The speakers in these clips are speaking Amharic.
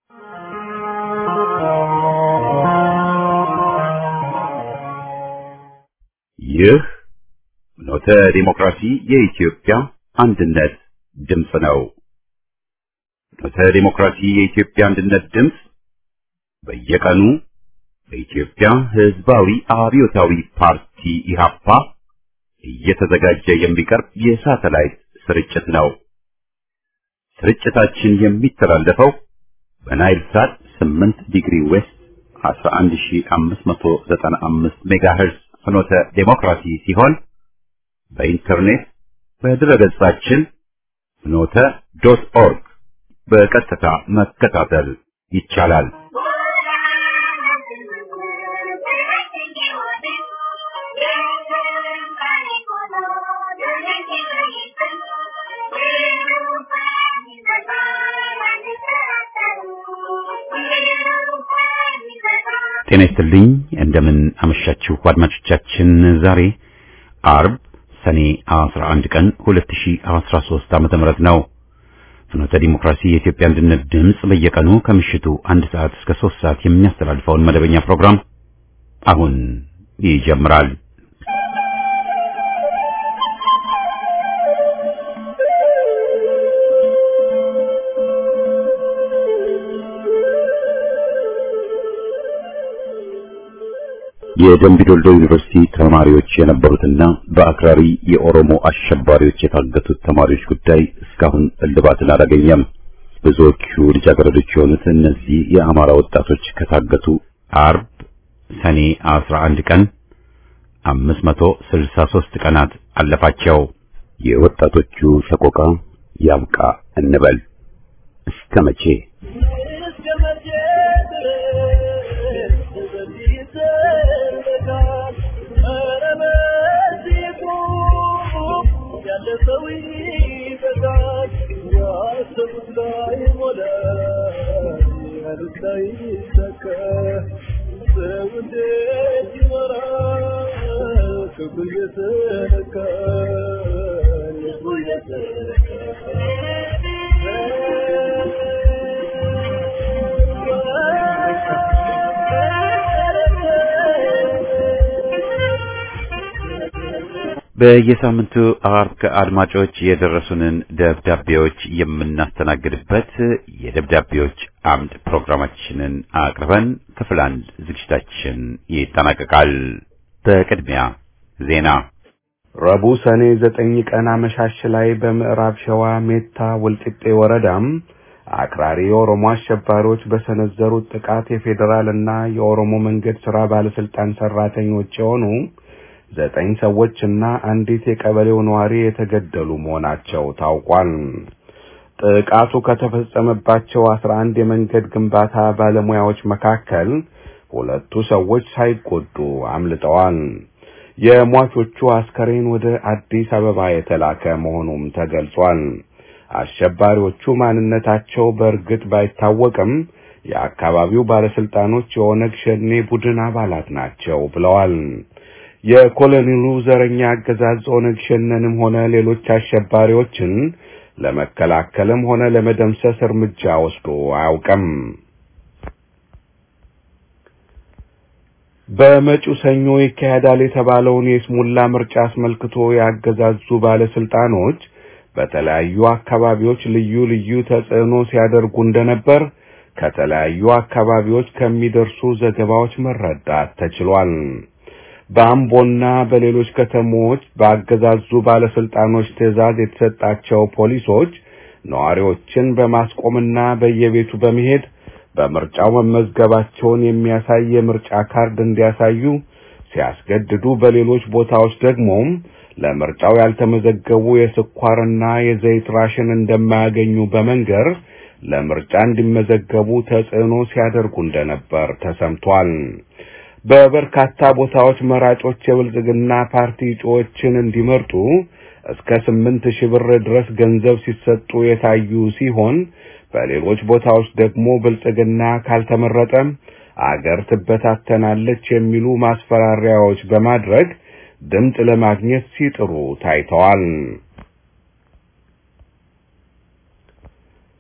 ይህ ኖተ ዲሞክራሲ የኢትዮጵያ አንድነት ድምፅ ነው። ኖተ ዲሞክራሲ የኢትዮጵያ አንድነት ድምፅ በየቀኑ በኢትዮጵያ ሕዝባዊ አብዮታዊ ፓርቲ ኢህአፓ እየተዘጋጀ የሚቀርብ የሳተላይት ስርጭት ነው። ስርጭታችን የሚተላለፈው በናይል ሳት 8 ዲግሪ ዌስት 11595 ሜጋሄርዝ ፍኖተ ዴሞክራሲ ሲሆን በኢንተርኔት በድረገጻችን ፍኖተ ዶት ኦርግ በቀጥታ መከታተል ይቻላል። ጤና ይስጥልኝ። እንደምን አመሻችሁ አድማጮቻችን። ዛሬ አርብ ሰኔ 11 ቀን 2013 ዓመተ ምህረት ነው። ፍኖተ ዲሞክራሲ የኢትዮጵያ አንድነት ድምፅ በየቀኑ ከምሽቱ አንድ ሰዓት እስከ 3 ሰዓት የሚያስተላልፈውን መደበኛ ፕሮግራም አሁን ይጀምራል። የደምቢ ዶልዶ ዩኒቨርሲቲ ተማሪዎች የነበሩትና በአክራሪ የኦሮሞ አሸባሪዎች የታገቱት ተማሪዎች ጉዳይ እስካሁን እልባትን አላገኘም። ብዙዎቹ ልጃገረዶች የሆኑት እነዚህ የአማራ ወጣቶች ከታገቱ አርብ ሰኔ 11 ቀን 563 ቀናት አለፋቸው። የወጣቶቹ ሰቆቃ ያብቃ እንበል እስከ መቼ? በየሳምንቱ አርብ ከአድማጮች የደረሱንን ደብዳቤዎች የምናስተናግድበት የደብዳቤዎች አምድ ፕሮግራማችንን አቅርበን ክፍል አንድ ዝግጅታችን ይጠናቀቃል። በቅድሚያ ዜና። ረቡዕ ሰኔ ዘጠኝ ቀን አመሻሽ ላይ በምዕራብ ሸዋ ሜታ ወልቂጤ ወረዳም አክራሪ የኦሮሞ አሸባሪዎች በሰነዘሩት ጥቃት የፌዴራል እና የኦሮሞ መንገድ ስራ ባለስልጣን ሰራተኞች የሆኑ ዘጠኝ ሰዎችና አንዲት የቀበሌው ነዋሪ የተገደሉ መሆናቸው ታውቋል። ጥቃቱ ከተፈጸመባቸው አስራ አንድ የመንገድ ግንባታ ባለሙያዎች መካከል ሁለቱ ሰዎች ሳይጎዱ አምልጠዋል። የሟቾቹ አስከሬን ወደ አዲስ አበባ የተላከ መሆኑም ተገልጿል። አሸባሪዎቹ ማንነታቸው በእርግጥ ባይታወቅም የአካባቢው ባለስልጣኖች የኦነግ ሸኔ ቡድን አባላት ናቸው ብለዋል። የኮሎኔሉ ዘረኛ አገዛዝ ኦነግ ሸኔንም ሆነ ሌሎች አሸባሪዎችን ለመከላከልም ሆነ ለመደምሰስ እርምጃ ወስዶ አያውቅም። በመጪው ሰኞ ይካሄዳል የተባለውን የስሙላ ምርጫ አስመልክቶ ያገዛዙ ባለስልጣኖች በተለያዩ አካባቢዎች ልዩ ልዩ ተጽዕኖ ሲያደርጉ እንደነበር ከተለያዩ አካባቢዎች ከሚደርሱ ዘገባዎች መረዳት ተችሏል። በአምቦና በሌሎች ከተሞች በአገዛዙ ባለስልጣኖች ትዕዛዝ የተሰጣቸው ፖሊሶች ነዋሪዎችን በማስቆምና በየቤቱ በመሄድ በምርጫው መመዝገባቸውን የሚያሳይ የምርጫ ካርድ እንዲያሳዩ ሲያስገድዱ፣ በሌሎች ቦታዎች ደግሞ ለምርጫው ያልተመዘገቡ የስኳርና የዘይት ራሽን እንደማያገኙ በመንገር ለምርጫ እንዲመዘገቡ ተጽዕኖ ሲያደርጉ እንደነበር ተሰምቷል። በበርካታ ቦታዎች መራጮች የብልጽግና ፓርቲ እጩዎችን እንዲመርጡ እስከ ስምንት ሺህ ብር ድረስ ገንዘብ ሲሰጡ የታዩ ሲሆን በሌሎች ቦታዎች ደግሞ ብልጽግና ካልተመረጠ አገር ትበታተናለች የሚሉ ማስፈራሪያዎች በማድረግ ድምፅ ለማግኘት ሲጥሩ ታይተዋል።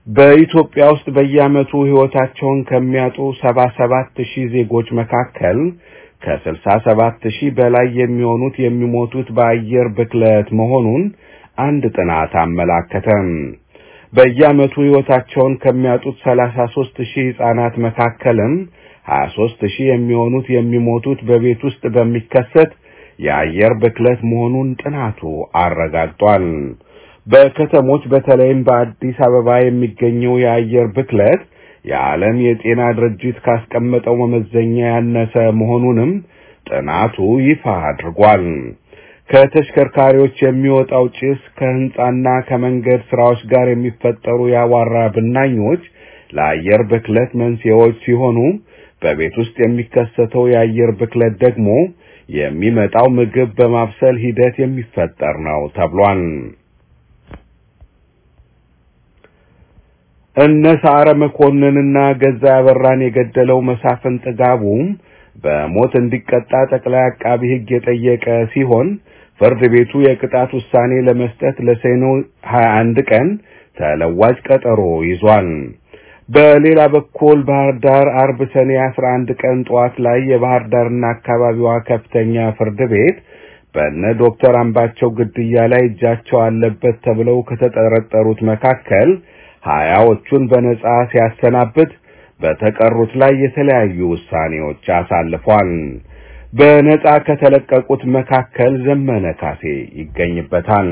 በኢትዮጵያ ውስጥ በየዓመቱ ሕይወታቸውን ከሚያጡ 77 ሺህ ዜጎች መካከል ከ67 ሺህ በላይ የሚሆኑት የሚሞቱት በአየር ብክለት መሆኑን አንድ ጥናት አመላከተም። በየዓመቱ ሕይወታቸውን ከሚያጡት 33 ሺህ ሕፃናት መካከልም 23 ሺህ የሚሆኑት የሚሞቱት በቤት ውስጥ በሚከሰት የአየር ብክለት መሆኑን ጥናቱ አረጋግጧል። በከተሞች በተለይም በአዲስ አበባ የሚገኘው የአየር ብክለት የዓለም የጤና ድርጅት ካስቀመጠው መመዘኛ ያነሰ መሆኑንም ጥናቱ ይፋ አድርጓል። ከተሽከርካሪዎች የሚወጣው ጭስ ከህንጻና ከመንገድ ስራዎች ጋር የሚፈጠሩ የአቧራ ብናኞች ለአየር ብክለት መንስኤዎች ሲሆኑ በቤት ውስጥ የሚከሰተው የአየር ብክለት ደግሞ የሚመጣው ምግብ በማብሰል ሂደት የሚፈጠር ነው ተብሏል። እነ ሰዓረ መኮንንና ገዛ ያበራን የገደለው መሳፍን ጥጋቡም በሞት እንዲቀጣ ጠቅላይ አቃቢ ሕግ የጠየቀ ሲሆን ፍርድ ቤቱ የቅጣት ውሳኔ ለመስጠት ለሰኔ 21 ቀን ተለዋጭ ቀጠሮ ይዟል። በሌላ በኩል ባህር ዳር አርብ ሰኔ 11 ቀን ጠዋት ላይ የባህር ዳርና አካባቢዋ ከፍተኛ ፍርድ ቤት በእነ ዶክተር አምባቸው ግድያ ላይ እጃቸው አለበት ተብለው ከተጠረጠሩት መካከል ሀያዎቹን በነጻ ሲያሰናብት በተቀሩት ላይ የተለያዩ ውሳኔዎች አሳልፏል። በነጻ ከተለቀቁት መካከል ዘመነ ካሴ ይገኝበታል።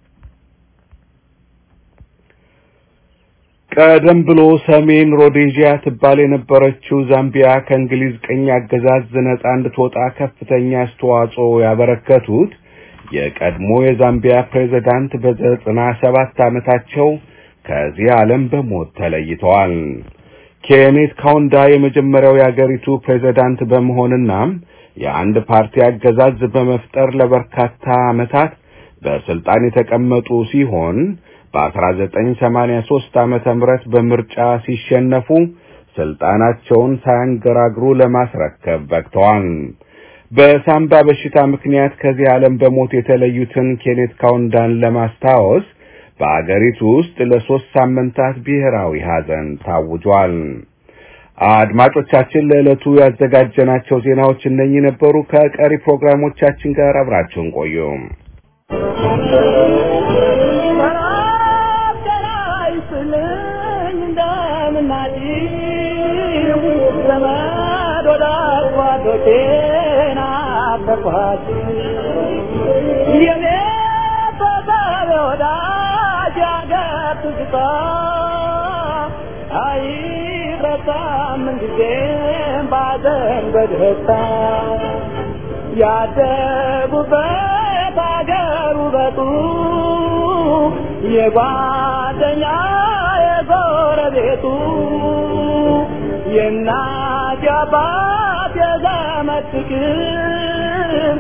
ቀደም ብሎ ሰሜን ሮዴዥያ ትባል የነበረችው ዛምቢያ ከእንግሊዝ ቅኝ አገዛዝ ነጻ እንድትወጣ ከፍተኛ አስተዋጽኦ ያበረከቱት የቀድሞ የዛምቢያ ፕሬዝዳንት በዘጠና ሰባት ዓመታቸው ከዚህ ዓለም በሞት ተለይተዋል። ኬኔት ካውንዳ የመጀመሪያው የአገሪቱ ፕሬዝዳንት በመሆንና የአንድ ፓርቲ አገዛዝ በመፍጠር ለበርካታ ዓመታት በስልጣን የተቀመጡ ሲሆን በ1983 ዓመተ ምህረት በምርጫ ሲሸነፉ ስልጣናቸውን ሳያንገራግሩ ለማስረከብ በቅተዋል። በሳምባ በሽታ ምክንያት ከዚህ ዓለም በሞት የተለዩትን ኬኔት ካውንዳን ለማስታወስ በአገሪቱ ውስጥ ለሶስት ሳምንታት ብሔራዊ ሐዘን ታውጇል። አድማጮቻችን ለዕለቱ ያዘጋጀናቸው ዜናዎች እነኚህ ነበሩ። ከቀሪ ፕሮግራሞቻችን ጋር አብራችሁን ቆዩ። ያደጉበት አገር ውበቱ የጓደኛ የጎረቤቱ የእናት የአባት የዘመድ ፍቅር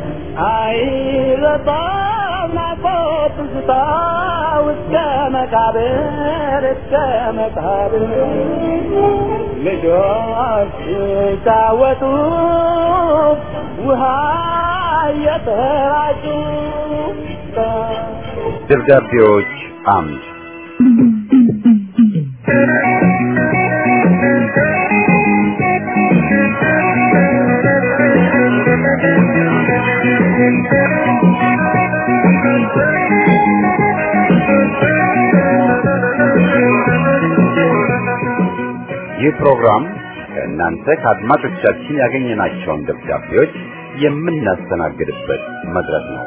አይረሳም ናፍቆት ትዝታ እስከ መቃብር እስከ መቃብር ልጆች ሲጫወቱ ውሃ እየተራጩ ደብዳቤዎች አምድ ይህ ፕሮግራም ከእናንተ ከአድማጮቻችን ያገኘናቸውን ደብዳቤዎች የምናስተናግድበት መድረክ ነው።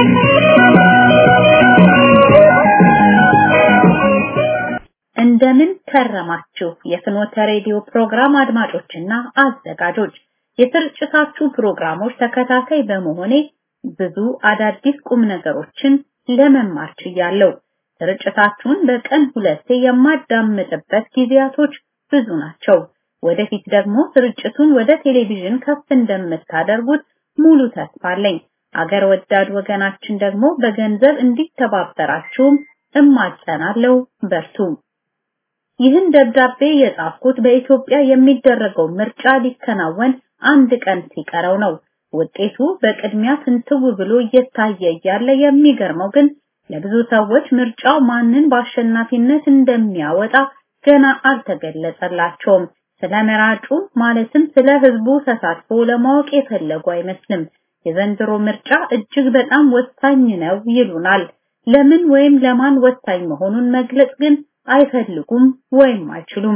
እንደምን ከረማችሁ የፍኖተ ሬዲዮ ፕሮግራም አድማጮችና አዘጋጆች። የስርጭታችሁ ፕሮግራሞች ተከታታይ በመሆኔ ብዙ አዳዲስ ቁም ነገሮችን ለመማር ችያለሁ። ስርጭታችሁን በቀን ሁለቴ የማዳምጥበት ጊዜያቶች ብዙ ናቸው። ወደፊት ደግሞ ስርጭቱን ወደ ቴሌቪዥን ከፍ እንደምታደርጉት ሙሉ ተስፋ አለኝ። አገር ወዳድ ወገናችን ደግሞ በገንዘብ እንዲተባበራችሁም እማጸናለሁ። በርቱ። ይህን ደብዳቤ የጻፍኩት በኢትዮጵያ የሚደረገው ምርጫ ሊከናወን አንድ ቀን ሲቀረው ነው። ውጤቱ በቅድሚያ ፍንትው ብሎ እየታየ እያለ የሚገርመው ግን ለብዙ ሰዎች ምርጫው ማንን በአሸናፊነት እንደሚያወጣ ገና አልተገለጸላቸውም። ስለ መራጩ ማለትም ስለ ህዝቡ ተሳትፎ ለማወቅ የፈለጉ አይመስልም። የዘንድሮ ምርጫ እጅግ በጣም ወሳኝ ነው ይሉናል። ለምን ወይም ለማን ወሳኝ መሆኑን መግለጽ ግን አይፈልጉም ወይም አይችሉም።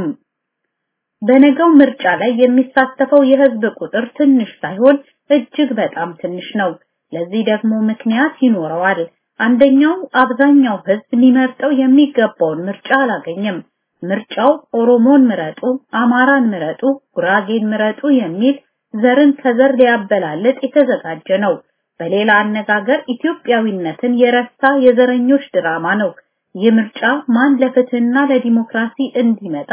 በነገው ምርጫ ላይ የሚሳተፈው የህዝብ ቁጥር ትንሽ ሳይሆን እጅግ በጣም ትንሽ ነው። ለዚህ ደግሞ ምክንያት ይኖረዋል። አንደኛው አብዛኛው ህዝብ ሊመርጠው የሚገባውን ምርጫ አላገኘም። ምርጫው ኦሮሞን ምረጡ፣ አማራን ምረጡ፣ ጉራጌን ምረጡ የሚል ዘርን ከዘር ሊያበላልጥ የተዘጋጀ ነው። በሌላ አነጋገር ኢትዮጵያዊነትን የረሳ የዘረኞች ድራማ ነው። ይህ ምርጫ ማን ለፍትህና ለዲሞክራሲ እንዲመጣ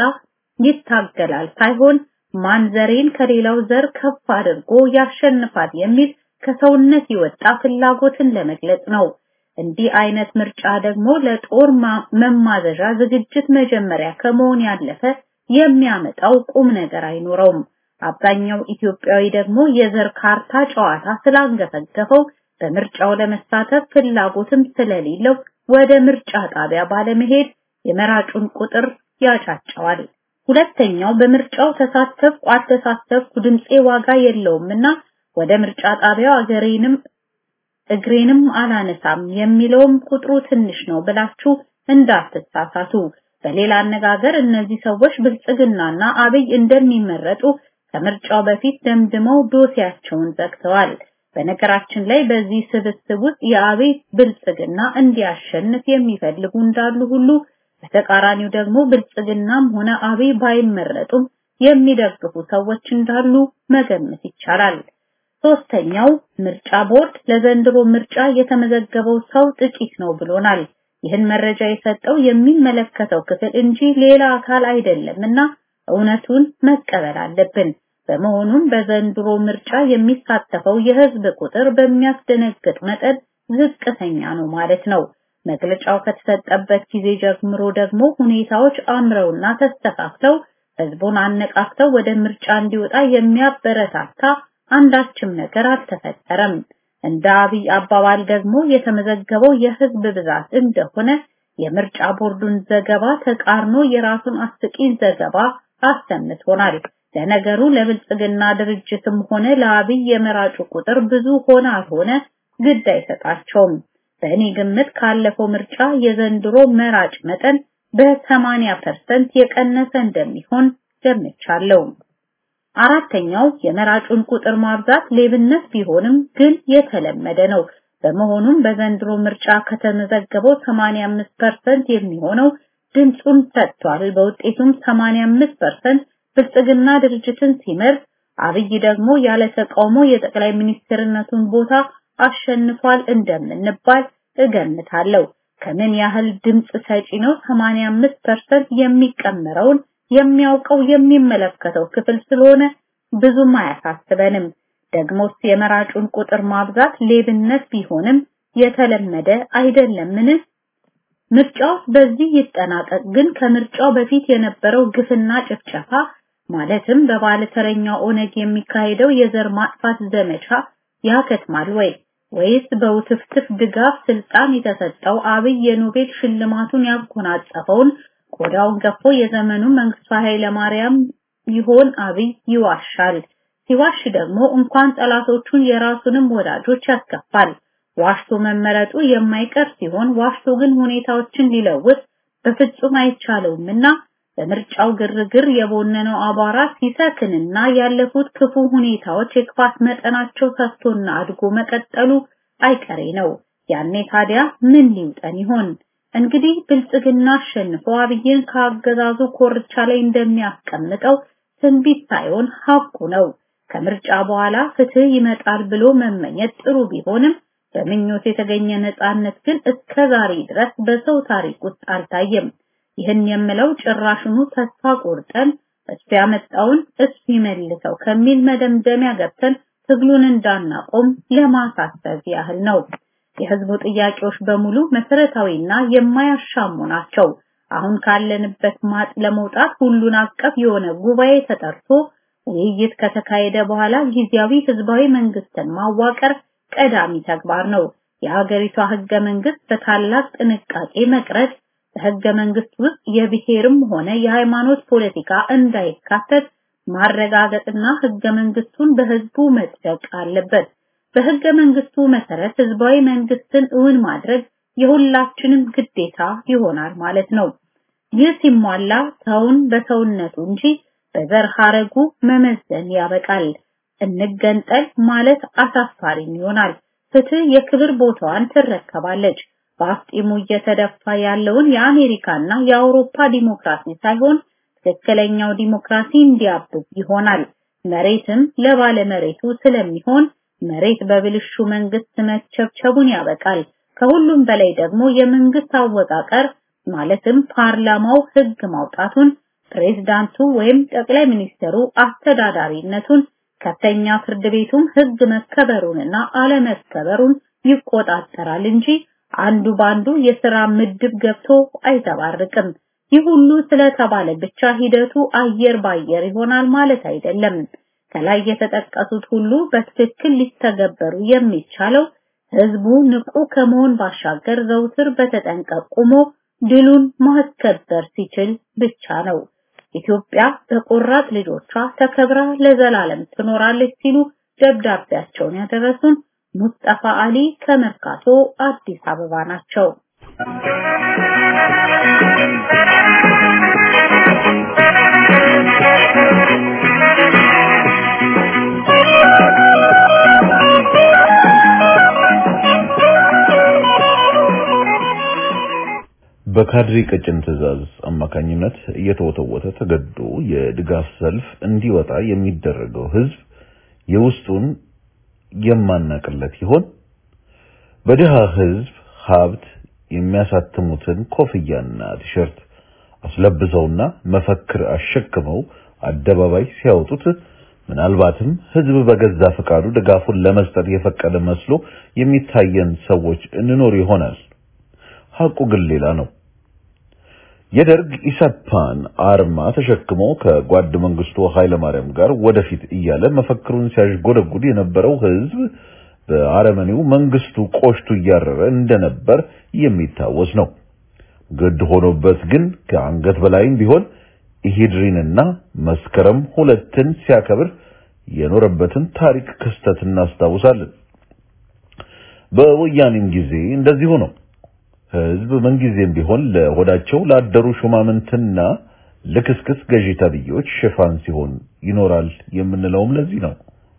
ይታገላል ሳይሆን ማን ዘሬን ከሌላው ዘር ከፍ አድርጎ ያሸንፋል የሚል ከሰውነት የወጣ ፍላጎትን ለመግለጽ ነው። እንዲህ አይነት ምርጫ ደግሞ ለጦር መማዘዣ ዝግጅት መጀመሪያ ከመሆን ያለፈ የሚያመጣው ቁም ነገር አይኖረውም። አብዛኛው ኢትዮጵያዊ ደግሞ የዘር ካርታ ጨዋታ ስላንገፈገፈው በምርጫው ለመሳተፍ ፍላጎትም ስለሌለው ወደ ምርጫ ጣቢያ ባለመሄድ የመራጩን ቁጥር ያጫጫዋል። ሁለተኛው በምርጫው ተሳተፍኩ አልተሳተፍኩ ድምጼ ዋጋ የለውምና ወደ ምርጫ ጣቢያው አገሬንም እግሬንም አላነሳም የሚለውም ቁጥሩ ትንሽ ነው ብላችሁ እንዳትሳሳቱ። በሌላ አነጋገር እነዚህ ሰዎች ብልጽግናና አብይ እንደሚመረጡ ከምርጫው በፊት ደምድመው ዶሴያቸውን ዘግተዋል። በነገራችን ላይ በዚህ ስብስብ ውስጥ የአብይ ብልጽግና እንዲያሸንፍ የሚፈልጉ እንዳሉ ሁሉ በተቃራኒው ደግሞ ብልጽግናም ሆነ አብይ ባይመረጡም የሚደግፉ ሰዎች እንዳሉ መገመት ይቻላል። ሶስተኛው ምርጫ ቦርድ ለዘንድሮ ምርጫ የተመዘገበው ሰው ጥቂት ነው ብሎናል። ይህን መረጃ የሰጠው የሚመለከተው ክፍል እንጂ ሌላ አካል አይደለምና እውነቱን መቀበል አለብን። በመሆኑም በዘንድሮ ምርጫ የሚሳተፈው የህዝብ ቁጥር በሚያስደነግጥ መጠን ዝቅተኛ ነው ማለት ነው። መግለጫው ከተሰጠበት ጊዜ ጀምሮ ደግሞ ሁኔታዎች አምረውና ተስተካክለው ህዝቡን አነቃቅተው ወደ ምርጫ እንዲወጣ የሚያበረታታ አንዳችም ነገር አልተፈጠረም። እንደ አብይ አባባል ደግሞ የተመዘገበው የህዝብ ብዛት እንደሆነ የምርጫ ቦርዱን ዘገባ ተቃርኖ የራሱን አስቂኝ ዘገባ አሰምቶናል። ለነገሩ ለብልጽግና ድርጅትም ሆነ ለአብይ የመራጩ ቁጥር ብዙ ሆነ አልሆነ ግድ አይሰጣቸውም። በእኔ ግምት ካለፈው ምርጫ የዘንድሮ መራጭ መጠን በ80% የቀነሰ እንደሚሆን ገምቻለሁ። አራተኛው የመራጩን ቁጥር ማብዛት ሌብነት ቢሆንም ግን የተለመደ ነው። በመሆኑም በዘንድሮ ምርጫ ከተመዘገበው 85% የሚሆነው ድምጹን ሰጥቷል። በውጤቱም 85% ብልጽግና ድርጅትን ሲመርጥ፣ አብይ ደግሞ ያለ ተቃውሞ የጠቅላይ ሚኒስትርነቱን ቦታ አሸንፏል እንደምንባል እገምታለሁ። ከምን ያህል ድምጽ ሰጪ ነው 85% የሚቀመረውን የሚያውቀው የሚመለከተው ክፍል ስለሆነ ብዙም አያሳስበንም። ደግሞስ የመራጩን ቁጥር ማብዛት ሌብነት ቢሆንም የተለመደ አይደለምን? ምርጫው በዚህ ይጠናቀቅ፣ ግን ከምርጫው በፊት የነበረው ግፍና ጭፍጨፋ ማለትም በባለተረኛው ኦነግ የሚካሄደው የዘር ማጥፋት ዘመቻ ያከትማል ወይ? ወይስ በውትፍትፍ ድጋፍ ስልጣን የተሰጠው አብይ የኖቤል ሽልማቱን ያጎናጸፈውን ቆዳውን ገፎ የዘመኑ መንግስቱ ኃይለ ማርያም ይሆን አብይ ይዋሻል። ሲዋሽ ደግሞ እንኳን ጠላቶቹን የራሱንም ወዳጆች ያስከፋል። ዋሽቶ መመረጡ የማይቀር ሲሆን ዋሽቶ ግን ሁኔታዎችን ሊለውጥ በፍጹም አይቻለውምና በምርጫው ግርግር የቦነነው አቧራ ሲሰክንና ያለፉት ክፉ ሁኔታዎች የክፋት መጠናቸው ሰፍቶና አድጎ መቀጠሉ አይቀሬ ነው። ያኔ ታዲያ ምን ሊውጠን ይሆን? እንግዲህ ብልጽግና አሸንፎ አብይን ከአገዛዙ ኮርቻ ላይ እንደሚያስቀምጠው ትንቢት ሳይሆን ሀቁ ነው። ከምርጫ በኋላ ፍትህ ይመጣል ብሎ መመኘት ጥሩ ቢሆንም በምኞት የተገኘ ነፃነት ግን እስከ ዛሬ ድረስ በሰው ታሪክ ውስጥ አልታየም። ይህን የምለው ጭራሽኑ ተስፋ ቆርጠን እሱ ያመጣውን እሱ ይመልሰው ከሚል መደምደሚያ ገብተን ትግሉን እንዳናቆም ለማሳሰብ ያህል ነው። የህዝቡ ጥያቄዎች በሙሉ መሰረታዊና የማያሻሙ ናቸው። አሁን ካለንበት ማጥ ለመውጣት ሁሉን አቀፍ የሆነ ጉባኤ ተጠርቶ ውይይት ከተካሄደ በኋላ ጊዜያዊ ህዝባዊ መንግስትን ማዋቀር ቀዳሚ ተግባር ነው። የሀገሪቷ ህገ መንግስት በታላቅ ጥንቃቄ መቅረጽ፣ በህገ መንግስት ውስጥ የብሔርም ሆነ የሃይማኖት ፖለቲካ እንዳይካተት ማረጋገጥና ህገ መንግስቱን በህዝቡ መጽደቅ አለበት። በህገ መንግስቱ መሰረት ህዝባዊ መንግስትን እውን ማድረግ የሁላችንም ግዴታ ይሆናል ማለት ነው። ይህ ሲሟላ ሰውን በሰውነቱ እንጂ በዘር ሐረጉ መመዘን ያበቃል። እንገንጠል ማለት አሳፋሪም ይሆናል። ፍትህ የክብር ቦታዋን ትረከባለች። በአፍጢሙ እየተደፋ ያለውን የአሜሪካና የአውሮፓ ዲሞክራሲ ሳይሆን ትክክለኛው ዲሞክራሲ እንዲያብብ ይሆናል። መሬትም ለባለመሬቱ ስለሚሆን መሬት በብልሹ መንግስት መቸብቸቡን ያበቃል። ከሁሉም በላይ ደግሞ የመንግስት አወቃቀር ማለትም ፓርላማው ህግ ማውጣቱን፣ ፕሬዝዳንቱ ወይም ጠቅላይ ሚኒስትሩ አስተዳዳሪነቱን፣ ከፍተኛ ፍርድ ቤቱም ህግ መከበሩንና አለመከበሩን ይቆጣጠራል እንጂ አንዱ ባንዱ የሥራ ምድብ ገብቶ አይዘባርቅም። ይህ ሁሉ ስለተባለ ብቻ ሂደቱ አየር ባየር ይሆናል ማለት አይደለም። ከላይ የተጠቀሱት ሁሉ በትክክል ሊተገበሩ የሚቻለው ህዝቡ ንቁ ከመሆን ባሻገር ዘውትር በተጠንቀቅ ቆሞ ድሉን ማስከበር ሲችል ብቻ ነው። ኢትዮጵያ በቆራጥ ልጆቿ ተከብራ ለዘላለም ትኖራለች ሲሉ ደብዳቤያቸውን ያደረሱን ሙስጠፋ አሊ ከመርካቶ አዲስ አበባ ናቸው። በካድሬ ቀጭን ትዕዛዝ አማካኝነት እየተወተወተ ተገዶ የድጋፍ ሰልፍ እንዲወጣ የሚደረገው ህዝብ የውስጡን የማናቅለት ይሆን? በድሃ ህዝብ ሀብት የሚያሳትሙትን ኮፍያና ቲሸርት አስለብሰውና መፈክር አሸክመው አደባባይ ሲያወጡት ምናልባትም ህዝብ በገዛ ፈቃዱ ድጋፉን ለመስጠት የፈቀደ መስሎ የሚታየን ሰዎች እንኖር ይሆናል። ሐቁ ግን ሌላ ነው። የደርግ ኢሰፓን አርማ ተሸክሞ ከጓድ መንግስቱ ኃይለማርያም ጋር ወደፊት እያለ መፈክሩን ሲያሽጎደጉድ የነበረው ህዝብ በአረመኔው መንግስቱ ቆሽቱ እያረረ እንደነበር የሚታወስ ነው። ግድ ሆኖበት ግን ከአንገት በላይም ቢሆን ኢሂድሪንና መስከረም ሁለትን ሲያከብር የኖረበትን ታሪክ ክስተት እናስታውሳለን። በወያኔም ጊዜ እንደዚሁ ነው። ህዝብ ምንጊዜም ቢሆን ለሆዳቸው ላደሩ ሹማምንትና ልክስክስ ገዢ ተብዮች ሽፋን ሲሆን ይኖራል የምንለውም ለዚህ ነው።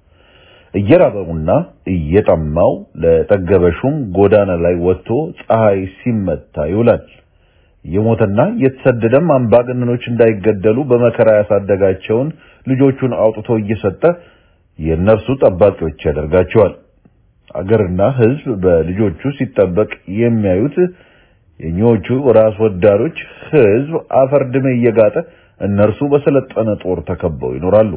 እየራበውና እየጠማው ለጠገበ ሹም ጎዳና ላይ ወጥቶ ፀሐይ ሲመታ ይውላል። የሞተና የተሰደደም አምባገነኖች እንዳይገደሉ በመከራ ያሳደጋቸውን ልጆቹን አውጥቶ እየሰጠ የእነርሱ ጠባቂዎች ያደርጋቸዋል። አገርና ህዝብ በልጆቹ ሲጠበቅ የሚያዩት የኞቹ ራስ ወዳዶች ህዝብ አፈር ድሜ እየጋጠ እነርሱ በሰለጠነ ጦር ተከበው ይኖራሉ።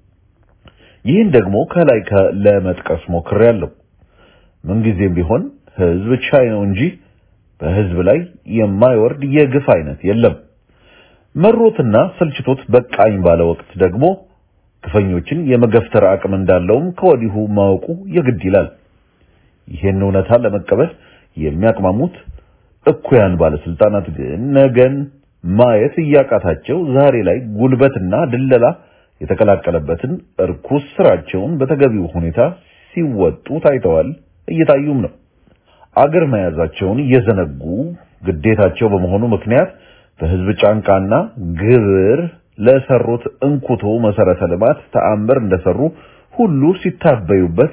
ይህን ደግሞ ከላይ ለመጥቀስ ሞክሬያለሁ። ምንጊዜም ቢሆን ህዝብ ቻይ ነው እንጂ በህዝብ ላይ የማይወርድ የግፍ አይነት የለም። መሮትና ሰልችቶት በቃኝ ባለ ወቅት ደግሞ ግፈኞችን የመገፍተር አቅም እንዳለውም ከወዲሁ ማወቁ የግድ ይላል። ይህን እውነታ ለመቀበል የሚያቅማሙት እኩያን ባለስልጣናት ግን ነገን ማየት እያቃታቸው ዛሬ ላይ ጉልበትና ድለላ የተቀላቀለበትን እርኩስ ስራቸውን በተገቢው ሁኔታ ሲወጡ ታይተዋል፣ እየታዩም ነው። አገር መያዛቸውን እየዘነጉ ግዴታቸው በመሆኑ ምክንያት በህዝብ ጫንቃና ግብር ለሰሩት እንኩቶ መሰረተ ልማት ተአምር እንደሰሩ ሁሉ ሲታበዩበት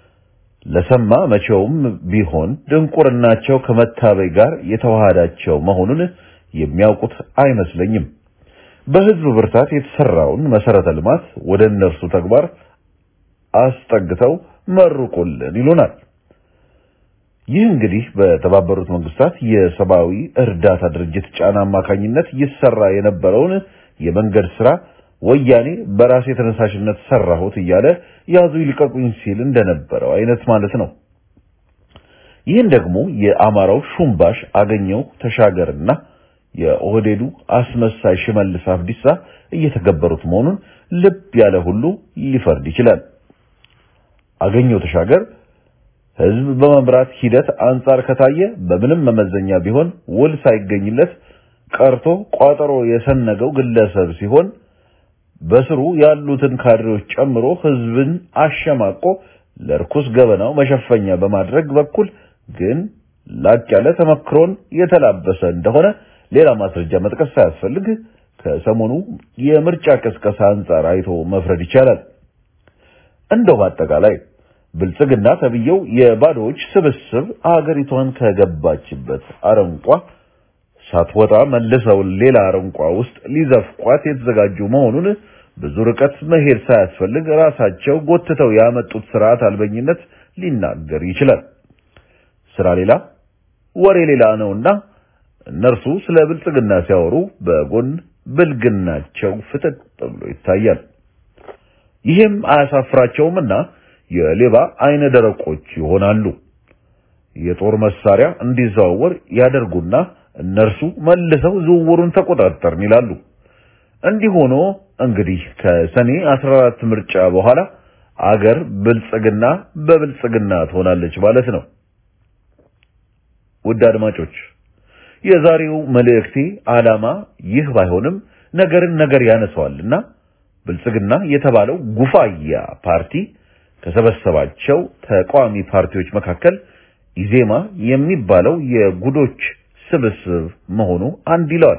ለሰማ መቼውም ቢሆን ድንቁርናቸው ከመታበይ ጋር የተዋሃዳቸው መሆኑን የሚያውቁት አይመስለኝም። በህዝብ ብርታት የተሰራውን መሰረተ ልማት ወደ እነርሱ ተግባር አስጠግተው መርቁልን ይሉናል። ይህ እንግዲህ በተባበሩት መንግስታት የሰብአዊ እርዳታ ድርጅት ጫና አማካኝነት ይሰራ የነበረውን የመንገድ ስራ ወያኔ በራሴ ተነሳሽነት ሰራሁት እያለ ያዙ ይልቀቁኝ ሲል እንደነበረው አይነት ማለት ነው። ይህን ደግሞ የአማራው ሹምባሽ አገኘው ተሻገርና የኦህዴዱ አስመሳይ ሽመልስ አብዲሳ እየተገበሩት መሆኑን ልብ ያለ ሁሉ ሊፈርድ ይችላል። አገኘው ተሻገር ህዝብ በመምራት ሂደት አንጻር ከታየ በምንም መመዘኛ ቢሆን ውል ሳይገኝለት ቀርቶ ቋጠሮ የሰነገው ግለሰብ ሲሆን በስሩ ያሉትን ካድሬዎች ጨምሮ ህዝብን አሸማቆ ለርኩስ ገበናው መሸፈኛ በማድረግ በኩል ግን ላቅ ያለ ተመክሮን የተላበሰ እንደሆነ ሌላ ማስረጃ መጥቀስ ሳያስፈልግ ከሰሞኑ የምርጫ ቅስቀሳ አንጻር አይቶ መፍረድ ይቻላል። እንደው በአጠቃላይ ብልጽግና ተብዬው የባዶዎች ስብስብ አገሪቷን ከገባችበት አረንቋ ሳትወጣ መልሰው ሌላ አረንቋ ውስጥ ሊዘፍቋት የተዘጋጁ መሆኑን ብዙ ርቀት መሄድ ሳያስፈልግ ራሳቸው ጎትተው ያመጡት ስርዓት አልበኝነት ሊናገር ይችላል። ስራ ሌላ ወሬ ሌላ ነውና እነርሱ ስለ ብልጽግና ሲያወሩ በጎን ብልግናቸው ፍጥጥ ብሎ ይታያል። ይህም አያሳፍራቸውምና የሌባ አይነ ደረቆች ይሆናሉ። የጦር መሳሪያ እንዲዘዋወር ያደርጉና እነርሱ መልሰው ዝውውሩን ተቆጣጠርን ይላሉ። እንዲህ ሆኖ እንግዲህ ከሰኔ 14 ምርጫ በኋላ አገር ብልጽግና በብልጽግና ትሆናለች ማለት ነው። ውድ አድማጮች የዛሬው መልእክቴ ዓላማ ይህ ባይሆንም ነገርን ነገር ያነሳዋልና ብልጽግና የተባለው ጉፋያ ፓርቲ ከሰበሰባቸው ተቃዋሚ ፓርቲዎች መካከል ኢዜማ የሚባለው የጉዶች ስብስብ መሆኑ አንድ ይለዋል።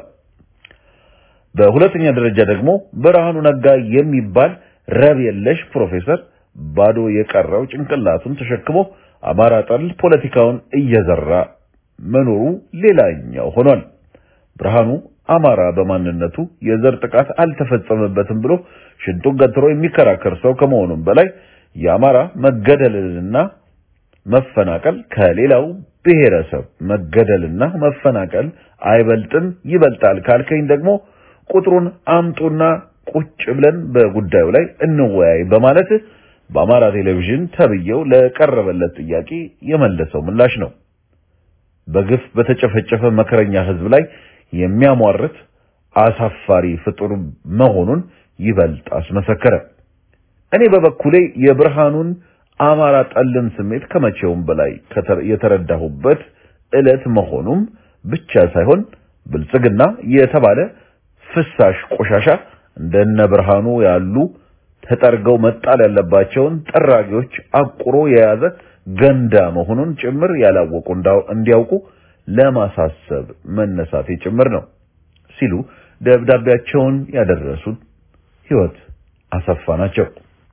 በሁለተኛ ደረጃ ደግሞ ብርሃኑ ነጋ የሚባል ረብ የለሽ ፕሮፌሰር ባዶ የቀረው ጭንቅላቱን ተሸክሞ አማራ ጠል ፖለቲካውን እየዘራ መኖሩ ሌላኛው ሆኗል። ብርሃኑ አማራ በማንነቱ የዘር ጥቃት አልተፈጸመበትም ብሎ ሽንጡን ገትሮ የሚከራከር ሰው ከመሆኑም በላይ የአማራ መገደልና መፈናቀል ከሌላው ብሔረሰብ መገደልና መፈናቀል አይበልጥም ይበልጣል ካልከኝ ደግሞ ቁጥሩን አምጡና ቁጭ ብለን በጉዳዩ ላይ እንወያይ በማለት በአማራ ቴሌቪዥን ተብየው ለቀረበለት ጥያቄ የመለሰው ምላሽ ነው። በግፍ በተጨፈጨፈ መከረኛ ሕዝብ ላይ የሚያሟርት አሳፋሪ ፍጡር መሆኑን ይበልጥ አስመሰከረ። እኔ በበኩሌ የብርሃኑን አማራ ጠልን ስሜት ከመቼውም በላይ የተረዳሁበት ዕለት መሆኑም ብቻ ሳይሆን ብልጽግና የተባለ ፍሳሽ ቆሻሻ እንደነ ብርሃኑ ያሉ ተጠርገው መጣል ያለባቸውን ጠራጊዎች አቁሮ የያዘ ገንዳ መሆኑን ጭምር ያላወቁ እንዲያውቁ ለማሳሰብ መነሳቴ ጭምር ነው ሲሉ ደብዳቤያቸውን ያደረሱት ህይወት አሰፋ ናቸው።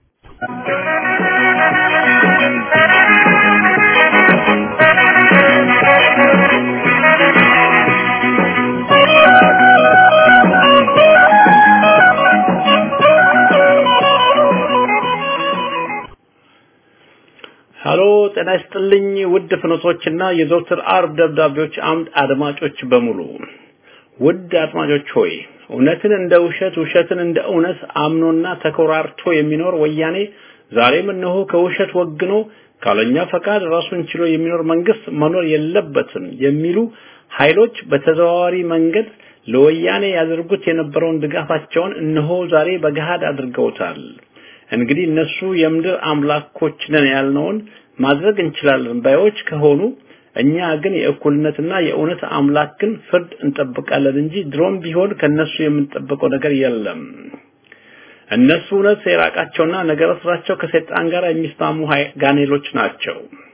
ሃሎ ጤና ይስጥልኝ ውድ ፍኖቶችና የዘወትር አርብ ደብዳቤዎች አምድ አድማጮች በሙሉ ውድ አድማጮች ሆይ እውነትን እንደ ውሸት ውሸትን እንደ እውነት አምኖና ተኮራርቶ የሚኖር ወያኔ ዛሬም እነሆ ከውሸት ወግኖ ካለኛ ፈቃድ ራሱን ችሎ የሚኖር መንግስት መኖር የለበትም የሚሉ ኃይሎች በተዘዋዋሪ መንገድ ለወያኔ ያደርጉት የነበረውን ድጋፋቸውን እነሆ ዛሬ በገሃድ አድርገውታል። እንግዲህ እነሱ የምድር አምላኮች ነን ያልነውን ማድረግ እንችላለን ባዮች ከሆኑ እኛ ግን የእኩልነትና የእውነት አምላክን ፍርድ እንጠብቃለን እንጂ ድሮም ቢሆን ከነሱ የምንጠብቀው ነገር የለም። እነሱ እውነት የራቃቸውና ነገረ ስራቸው ከሰይጣን ጋር የሚስማሙ ጋኔሎች ናቸው።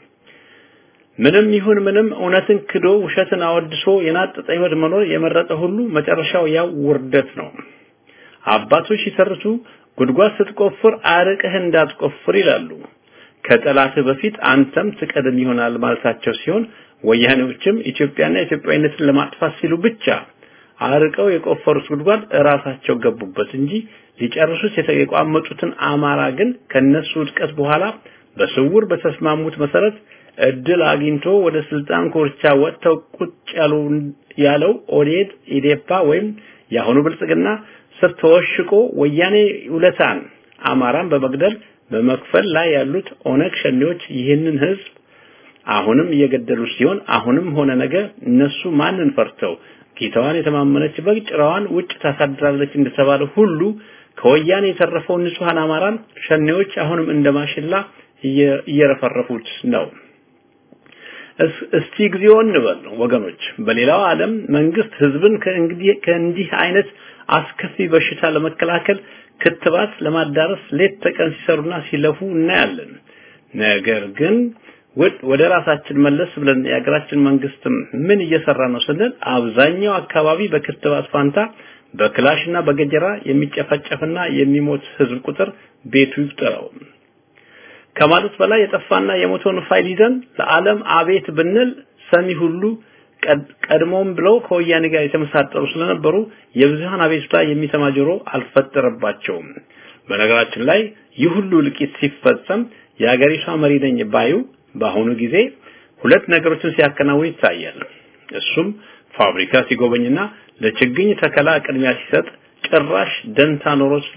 ምንም ይሁን ምንም እውነትን ክዶ ውሸትን አወድሶ የናጠጠ ህይወት መኖር የመረጠ ሁሉ መጨረሻው ያው ውርደት ነው። አባቶች ሲተርቱ ጉድጓድ ስትቆፍር አርቀህ እንዳትቆፍር ይላሉ። ከጠላትህ በፊት አንተም ትቀድም ይሆናል ማለታቸው ሲሆን ወያኔዎችም ኢትዮጵያና ኢትዮጵያዊነትን ለማጥፋት ሲሉ ብቻ አርቀው የቆፈሩት ጉድጓድ እራሳቸው ገቡበት እንጂ ሊጨርሱት የቋመጡትን አማራ ግን ከነሱ ውድቀት በኋላ በስውር በተስማሙት መሰረት እድል አግኝቶ ወደ ስልጣን ኮርቻ ወጥተው ቁጭ ያሉ ያለው ኦዴድ ኢዴፓ ወይም የአሁኑ ብልጽግና ስር ተወሽቆ ወያኔ ውለታን አማራን በመግደል በመክፈል ላይ ያሉት ኦነግ ሸኔዎች ይህንን ህዝብ አሁንም እየገደሉ ሲሆን አሁንም ሆነ ነገ እነሱ ማንን ፈርተው ጌታዋን የተማመነች በግ ጭራዋን ውጭ ታሳድራለች እንደተባለ ሁሉ ከወያኔ የተረፈውን ንጹሃን አማራን ሸኔዎች አሁንም እንደማሽላ እየረፈረፉት ነው። እስቲ ጊዜው እንበል ወገኖች። በሌላው ዓለም መንግስት ህዝብን ከእንግዲህ ከእንዲህ አይነት አስከፊ በሽታ ለመከላከል ክትባት ለማዳረስ ሌት ተቀን ሲሰሩና ሲለፉ እናያለን። ነገር ግን ወደ ራሳችን መለስ ብለን የሀገራችን መንግስትም ምን እየሰራ ነው ስንል አብዛኛው አካባቢ በክትባት ፋንታ በክላሽና በገጀራ የሚጨፈጨፍና የሚሞት ህዝብ ቁጥር ቤቱ ይቁጠረው። ከማለት በላይ የጠፋና የሞተውን ፋይል ይዘን ለዓለም አቤት ብንል ሰሚ ሁሉ ቀድሞም ብለው ከወያኔ ጋር የተመሳጠሩ ስለነበሩ የብዙሃን አቤቱታ የሚሰማ ጆሮ አልፈጠረባቸውም። በነገራችን ላይ ይህ ሁሉ እልቂት ሲፈጸም የሀገሪቷ መሪ ነኝ ባዩ በአሁኑ ጊዜ ሁለት ነገሮችን ሲያከናውን ይታያል። እሱም ፋብሪካ ሲጎበኝና ለችግኝ ተከላ ቅድሚያ ሲሰጥ ጭራሽ ደንታ ኖሮት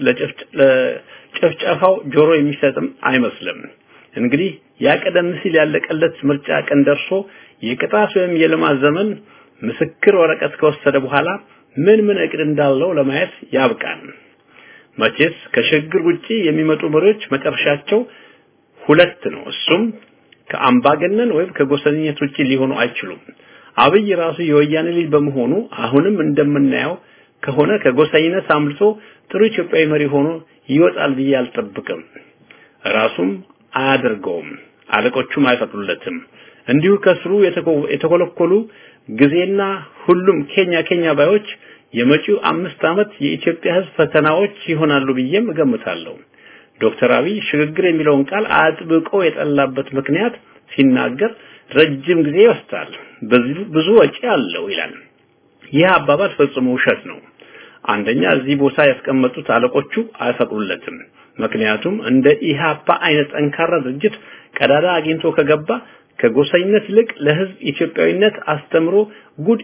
ለጭፍጨፋው ጆሮ የሚሰጥም አይመስልም። እንግዲህ ያ ቀደም ሲል ያለቀለት ምርጫ ቀን ደርሶ የቅጣት ወይም የልማት ዘመን ምስክር ወረቀት ከወሰደ በኋላ ምን ምን እቅድ እንዳለው ለማየት ያብቃል። መቼስ ከሽግግር ውጪ የሚመጡ መሪዎች መጨረሻቸው ሁለት ነው። እሱም ከአምባገነን ወይም ከጎሰኝነት ውጪ ሊሆኑ አይችሉም። አብይ ራሱ የወያኔ ልጅ በመሆኑ አሁንም እንደምናየው ከሆነ ከጎሰኝነት አምልጦ ጥሩ ኢትዮጵያዊ መሪ ሆኖ ይወጣል ብዬ አልጠብቅም። ራሱም አያደርገውም፣ አለቆቹም አይፈቅዱለትም። እንዲሁ ከስሩ የተኮለኮሉ ጊዜና ሁሉም ኬኛ ኬኛ ባዮች የመጪው አምስት ዓመት የኢትዮጵያ ሕዝብ ፈተናዎች ይሆናሉ ብዬም እገምታለሁ። ዶክተር አብይ ሽግግር የሚለውን ቃል አጥብቆ የጠላበት ምክንያት ሲናገር ረጅም ጊዜ ይወስዳል፣ ብዙ ወጪ አለው ይላል። ይህ አባባል ፈጽሞ ውሸት ነው። አንደኛ እዚህ ቦታ ያስቀመጡት አለቆቹ አይፈቅዱለትም። ምክንያቱም እንደ ኢሃፓ አይነት ጠንካራ ድርጅት ቀዳዳ አግኝቶ ከገባ ከጎሰኝነት ይልቅ ለህዝብ ኢትዮጵያዊነት አስተምሮ ጉድ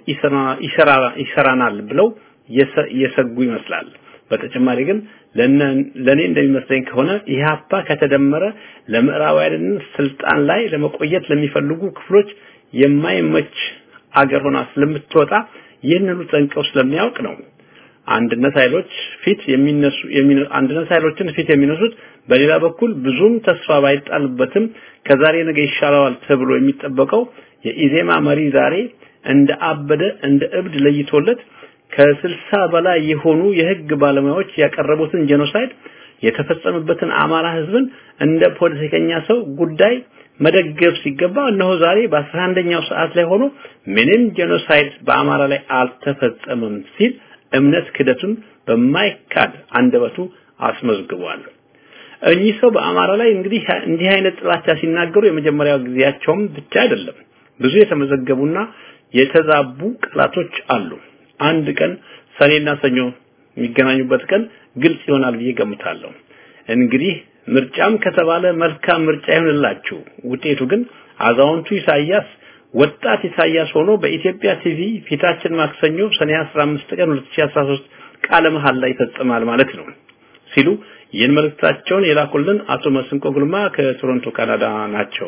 ይሰራናል ብለው የሰጉ ይመስላል። በተጨማሪ ግን ለኔ እንደሚመስለኝ ከሆነ ኢህአፓ ከተደመረ ለምዕራባውያን ስልጣን ላይ ለመቆየት ለሚፈልጉ ክፍሎች የማይመች አገር ሆና ስለምትወጣ ይህንኑ ጠንቀው ስለሚያውቅ ነው። አንድነት ኃይሎች ፊት የሚነሱ አንድነት ኃይሎችን ፊት የሚነሱት በሌላ በኩል ብዙም ተስፋ ባይጣልበትም ከዛሬ ነገ ይሻለዋል ተብሎ የሚጠበቀው የኢዜማ መሪ ዛሬ እንደ አበደ እንደ እብድ ለይቶለት ከስልሳ በላይ የሆኑ የህግ ባለሙያዎች ያቀረቡትን ጄኖሳይድ የተፈጸመበትን አማራ ህዝብን እንደ ፖለቲከኛ ሰው ጉዳይ መደገፍ ሲገባ እነሆ ዛሬ በአስራ አንደኛው ሰዓት ላይ ሆኖ ምንም ጄኖሳይድ በአማራ ላይ አልተፈጸመም ሲል እምነት ክደቱን በማይካድ አንደበቱ አስመዝግቧል። እኚህ ሰው በአማራ ላይ እንግዲህ እንዲህ አይነት ጥላቻ ሲናገሩ የመጀመሪያው ጊዜያቸውም ብቻ አይደለም። ብዙ የተመዘገቡና የተዛቡ ቃላቶች አሉ። አንድ ቀን ሰኔና ሰኞ የሚገናኙበት ቀን ግልጽ ይሆናል ብዬ ገምታለሁ። እንግዲህ ምርጫም ከተባለ መልካም ምርጫ ይሆንላችሁ። ውጤቱ ግን አዛውንቱ ኢሳያስ ወጣት ኢሳያስ ሆኖ በኢትዮጵያ ቲቪ ፊታችን ማክሰኞ ሰኔ 15 ቀን 2013 ቃለ መሐላ ይፈጽማል ማለት ነው ሲሉ ይህን መልእክታቸውን የላኩልን አቶ መስንቆ ጉልማ ከቶሮንቶ ካናዳ ናቸው።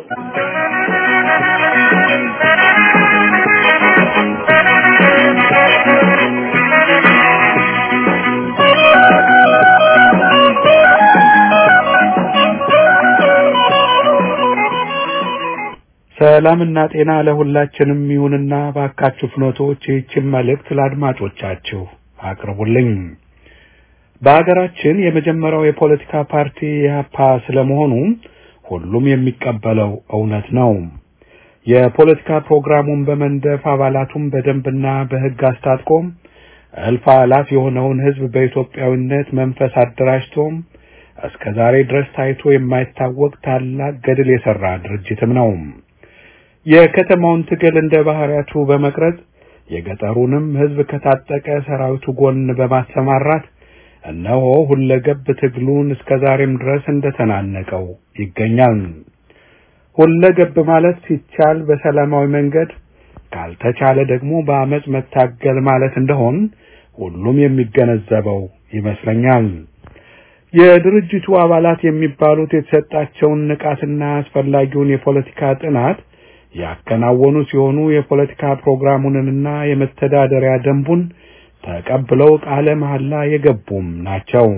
ሰላምና ጤና ለሁላችንም ይሁንና ባካችሁ ፍኖቶች ይህችን መልእክት ለአድማጮቻችሁ አቅርቡልኝ። በሀገራችን የመጀመሪያው የፖለቲካ ፓርቲ ኢህአፓ ስለመሆኑ ሁሉም የሚቀበለው እውነት ነው። የፖለቲካ ፕሮግራሙን በመንደፍ አባላቱን በደንብና በሕግ አስታጥቆ እልፍ አላፍ የሆነውን ሕዝብ በኢትዮጵያዊነት መንፈስ አደራጅቶም እስከ ዛሬ ድረስ ታይቶ የማይታወቅ ታላቅ ገድል የሰራ ድርጅትም ነው። የከተማውን ትግል እንደ ባህሪያቱ በመቅረጽ የገጠሩንም ሕዝብ ከታጠቀ ሰራዊቱ ጎን በማሰማራት እነሆ ሁለገብ ትግሉን እስከ ዛሬም ድረስ እንደተናነቀው ይገኛል። ሁለገብ ማለት ሲቻል በሰላማዊ መንገድ ካልተቻለ ደግሞ በአመጽ መታገል ማለት እንደሆን ሁሉም የሚገነዘበው ይመስለኛል። የድርጅቱ አባላት የሚባሉት የተሰጣቸውን ንቃትና አስፈላጊውን የፖለቲካ ጥናት ያከናወኑ ሲሆኑ የፖለቲካ ፕሮግራሙንና የመተዳደሪያ ደንቡን ተቀብለው ቃለ መሐላ የገቡም ናቸው።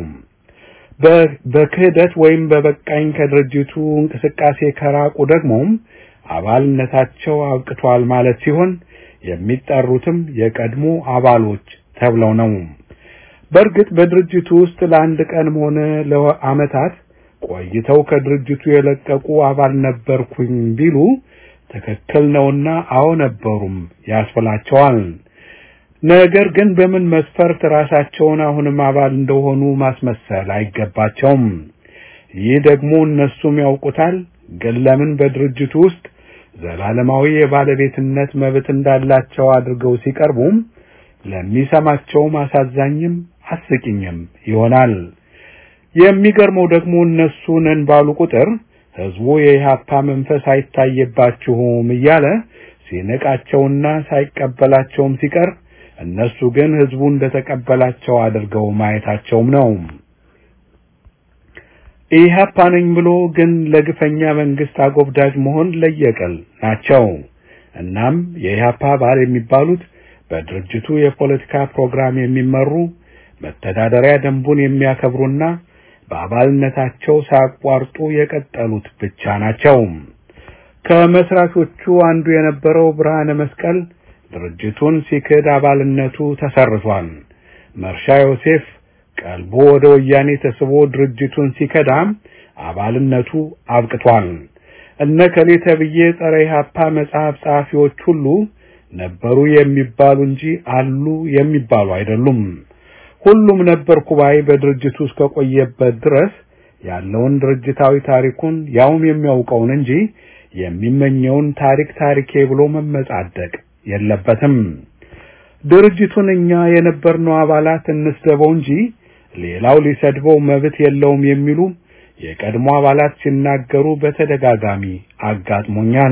በክህደት ወይም በበቃኝ ከድርጅቱ እንቅስቃሴ ከራቁ ደግሞ አባልነታቸው አብቅቷል ማለት ሲሆን የሚጠሩትም የቀድሞ የሚጠሩትም የቀድሞ አባሎች ተብለው ነው። በእርግጥ በድርጅቱ ውስጥ ለአንድ ቀንም ሆነ ለዓመታት ቆይተው ከድርጅቱ የለቀቁ አባል ነበርኩኝ ቢሉ ትክክል ነውና አዎ ነበሩም ያስፈላቸዋል። ነገር ግን በምን መስፈርት ራሳቸውን አሁንም አባል እንደሆኑ ማስመሰል አይገባቸውም። ይህ ደግሞ እነሱም ያውቁታል። ግን ለምን በድርጅቱ ውስጥ ዘላለማዊ የባለቤትነት መብት እንዳላቸው አድርገው ሲቀርቡም ለሚሰማቸውም አሳዛኝም አስቂኝም ይሆናል። የሚገርመው ደግሞ እነሱ ነን ባሉ ቁጥር ህዝቡ የኢህአፓ መንፈስ አይታየባችሁም እያለ ሲነቃቸውና ሳይቀበላቸውም ሲቀር እነሱ ግን ህዝቡ እንደተቀበላቸው አድርገው ማየታቸውም ነው። ኢህአፓ ነኝ ብሎ ግን ለግፈኛ መንግስት አጎብዳጅ መሆን ለየቀል ናቸው። እናም የኢህአፓ አባል የሚባሉት በድርጅቱ የፖለቲካ ፕሮግራም የሚመሩ መተዳደሪያ ደንቡን የሚያከብሩና በአባልነታቸው ሳያቋርጡ የቀጠሉት ብቻ ናቸው። ከመስራቾቹ አንዱ የነበረው ብርሃነ መስቀል ድርጅቱን ሲክድ አባልነቱ ተሰርቷል። መርሻ ዮሴፍ ቀልቦ ወደ ወያኔ ተስቦ ድርጅቱን ሲከዳም አባልነቱ አብቅቷል። እነ ከሌ ተብዬ ጸረ ኢህአፓ መጽሐፍ ጸሐፊዎች ሁሉ ነበሩ የሚባሉ እንጂ አሉ የሚባሉ አይደሉም። ሁሉም ነበርኩ ባይ በድርጅቱ እስከቆየበት ድረስ ያለውን ድርጅታዊ ታሪኩን ያውም የሚያውቀውን እንጂ የሚመኘውን ታሪክ ታሪኬ ብሎ መመጻደቅ የለበትም። ድርጅቱን እኛ የነበርነው አባላት እንስደበው እንጂ ሌላው ሊሰድበው መብት የለውም የሚሉ የቀድሞ አባላት ሲናገሩ በተደጋጋሚ አጋጥሞኛል።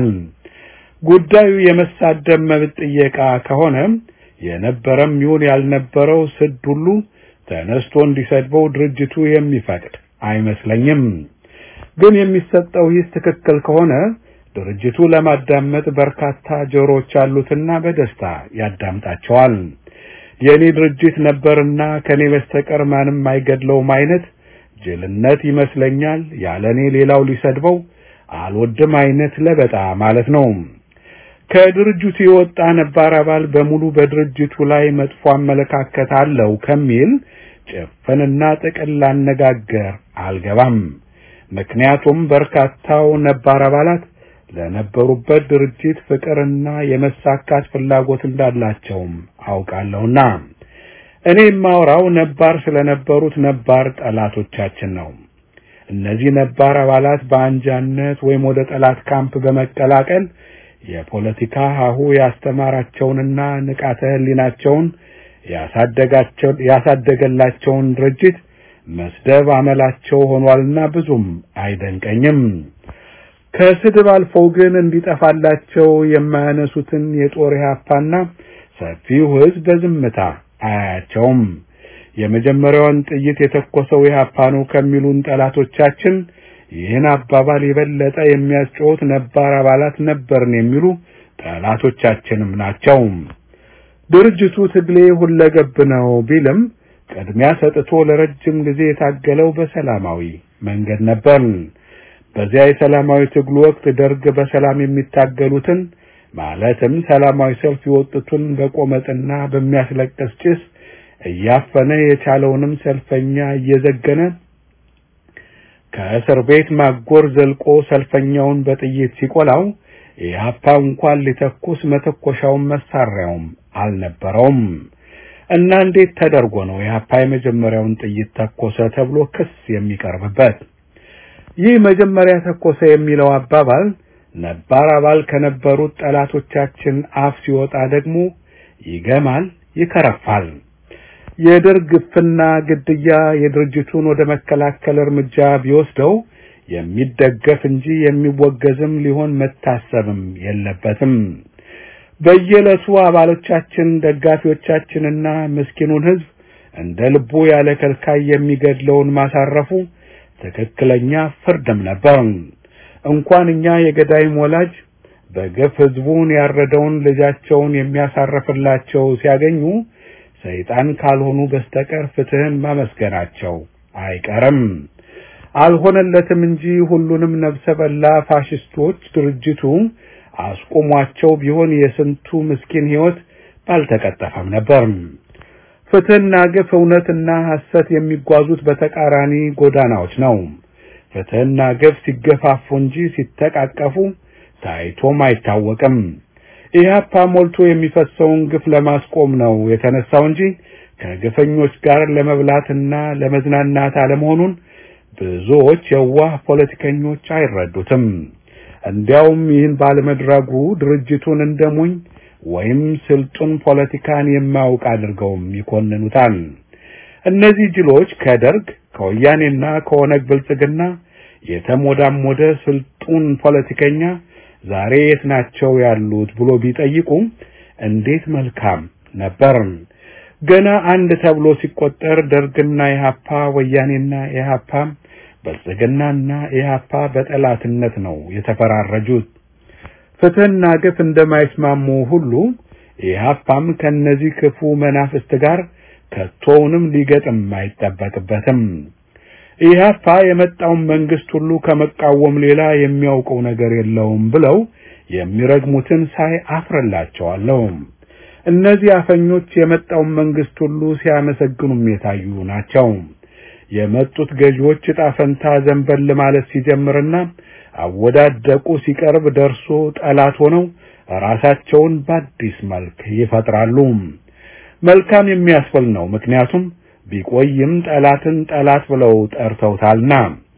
ጉዳዩ የመሳደብ መብት ጥየቃ ከሆነ የነበረም ይሁን ያልነበረው ስድ ሁሉ ተነስቶ እንዲሰድበው ድርጅቱ የሚፈቅድ አይመስለኝም። ግን የሚሰጠው ሂስ ትክክል ከሆነ ድርጅቱ ለማዳመጥ በርካታ ጆሮዎች አሉትና በደስታ ያዳምጣቸዋል። የኔ ድርጅት ነበርና ከኔ በስተቀር ማንም አይገድለውም አይነት ጅልነት ይመስለኛል። ያለኔ ሌላው ሊሰድበው አልወድም አይነት ለበጣ ማለት ነው። ከድርጅቱ የወጣ ነባር አባል በሙሉ በድርጅቱ ላይ መጥፎ አመለካከት አለው ከሚል ጭፍንና ጥቅል አነጋገር አልገባም። ምክንያቱም በርካታው ነባር አባላት ለነበሩበት ድርጅት ፍቅርና የመሳካት ፍላጎት እንዳላቸውም አውቃለሁና እኔ የማወራው ነባር ስለነበሩት ነባር ጠላቶቻችን ነው። እነዚህ ነባር አባላት በአንጃነት ወይም ወደ ጠላት ካምፕ በመቀላቀል የፖለቲካ ሀሁ ያስተማራቸውንና ንቃተ ሕሊናቸውን ያሳደጋቸው ያሳደገላቸውን ድርጅት መስደብ አመላቸው ሆኗልና ብዙም አይደንቀኝም። ከስድብ አልፈው ግን እንዲጠፋላቸው የማያነሱትን የጦር ኢህአፓና ሰፊው ሕዝብ በዝምታ አያቸውም። የመጀመሪያውን ጥይት የተኮሰው ኢህአፓ ነው ከሚሉን ጠላቶቻችን ይህን አባባል የበለጠ የሚያስጮሁት ነባር አባላት ነበርን የሚሉ ጠላቶቻችንም ናቸው። ድርጅቱ ትግሌ ሁለገብ ነው ቢልም ቅድሚያ ሰጥቶ ለረጅም ጊዜ የታገለው በሰላማዊ መንገድ ነበር። በዚያ የሰላማዊ ትግሉ ወቅት ደርግ በሰላም የሚታገሉትን ማለትም ሰላማዊ ሰልፍ የወጡትን በቆመጥና በሚያስለቅስ ጭስ እያፈነ የቻለውንም ሰልፈኛ እየዘገነ ከእስር ቤት ማጎር ዘልቆ ሰልፈኛውን በጥይት ሲቆላው ኢህአፓ እንኳን ሊተኩስ መተኮሻውን መሳሪያውም አልነበረውም። እና እንዴት ተደርጎ ነው ኢህአፓ የመጀመሪያውን ጥይት ተኮሰ ተብሎ ክስ የሚቀርብበት? ይህ መጀመሪያ ተኮሰ የሚለው አባባል ነባር አባል ከነበሩት ጠላቶቻችን አፍ ሲወጣ ደግሞ ይገማል፣ ይከረፋል። የደርግ ግፍና ግድያ የድርጅቱን ወደ መከላከል እርምጃ ቢወስደው የሚደገፍ እንጂ የሚወገዝም ሊሆን መታሰብም የለበትም። በየዕለቱ አባሎቻችን፣ ደጋፊዎቻችንና ምስኪኑን ሕዝብ እንደ ልቡ ያለ ከልካይ የሚገድለውን ማሳረፉ ትክክለኛ ፍርድም ነበር። እንኳን እኛ የገዳይም ወላጅ በግፍ ሕዝቡን ያረደውን ልጃቸውን የሚያሳርፍላቸው ሲያገኙ ሰይጣን ካልሆኑ በስተቀር ፍትህን ማመስገናቸው አይቀርም። አልሆነለትም እንጂ ሁሉንም ነፍሰ በላ ፋሽስቶች ድርጅቱ አስቆሟቸው ቢሆን የስንቱ ምስኪን ሕይወት ባልተቀጠፈም ነበር። ፍትህና ግፍ፣ እውነትና ሐሰት የሚጓዙት በተቃራኒ ጎዳናዎች ነው። ፍትህና ግፍ ሲገፋፉ እንጂ ሲተቃቀፉ ታይቶም አይታወቅም። ኢህአፓ ሞልቶ የሚፈሰውን ግፍ ለማስቆም ነው የተነሳው እንጂ ከግፈኞች ጋር ለመብላትና ለመዝናናት አለመሆኑን ብዙዎች የዋህ ፖለቲከኞች አይረዱትም። እንዲያውም ይህን ባለመድረጉ ድርጅቱን እንደሞኝ ወይም ስልጡን ፖለቲካን የማያውቅ አድርገውም ይኮንኑታል። እነዚህ ጅሎች ከደርግ ከወያኔና ከኦነግ ብልጽግና የተሞዳሞደ ስልጡን ፖለቲከኛ ዛሬ የት ናቸው ያሉት ብሎ ቢጠይቁ እንዴት መልካም ነበር። ገና አንድ ተብሎ ሲቆጠር ደርግና ኢህአፓ፣ ወያኔና ኢህአፓ፣ ብልጽግናና ኢህአፓ በጠላትነት ነው የተፈራረጁት። ፍትህና ግፍ እንደማይስማሙ ሁሉ ኢህአፓም ከነዚህ ክፉ መናፍስት ጋር ከቶውንም ሊገጥም አይጠበቅበትም። ኢህአፓ የመጣውን መንግስት ሁሉ ከመቃወም ሌላ የሚያውቀው ነገር የለውም ብለው የሚረግሙትን ሳይ አፍርላቸዋለሁ። እነዚህ አፈኞች የመጣውን መንግስት ሁሉ ሲያመሰግኑም የታዩ ናቸው። የመጡት ገዢዎች ዕጣ ፈንታ ዘንበል ማለት ሲጀምርና አወዳደቁ ሲቀርብ ደርሶ ጠላት ሆነው ራሳቸውን በአዲስ መልክ ይፈጥራሉ። መልካም የሚያስብል ነው። ምክንያቱም ቢቆይም ጠላትን ጠላት ብለው ጠርተውታልና።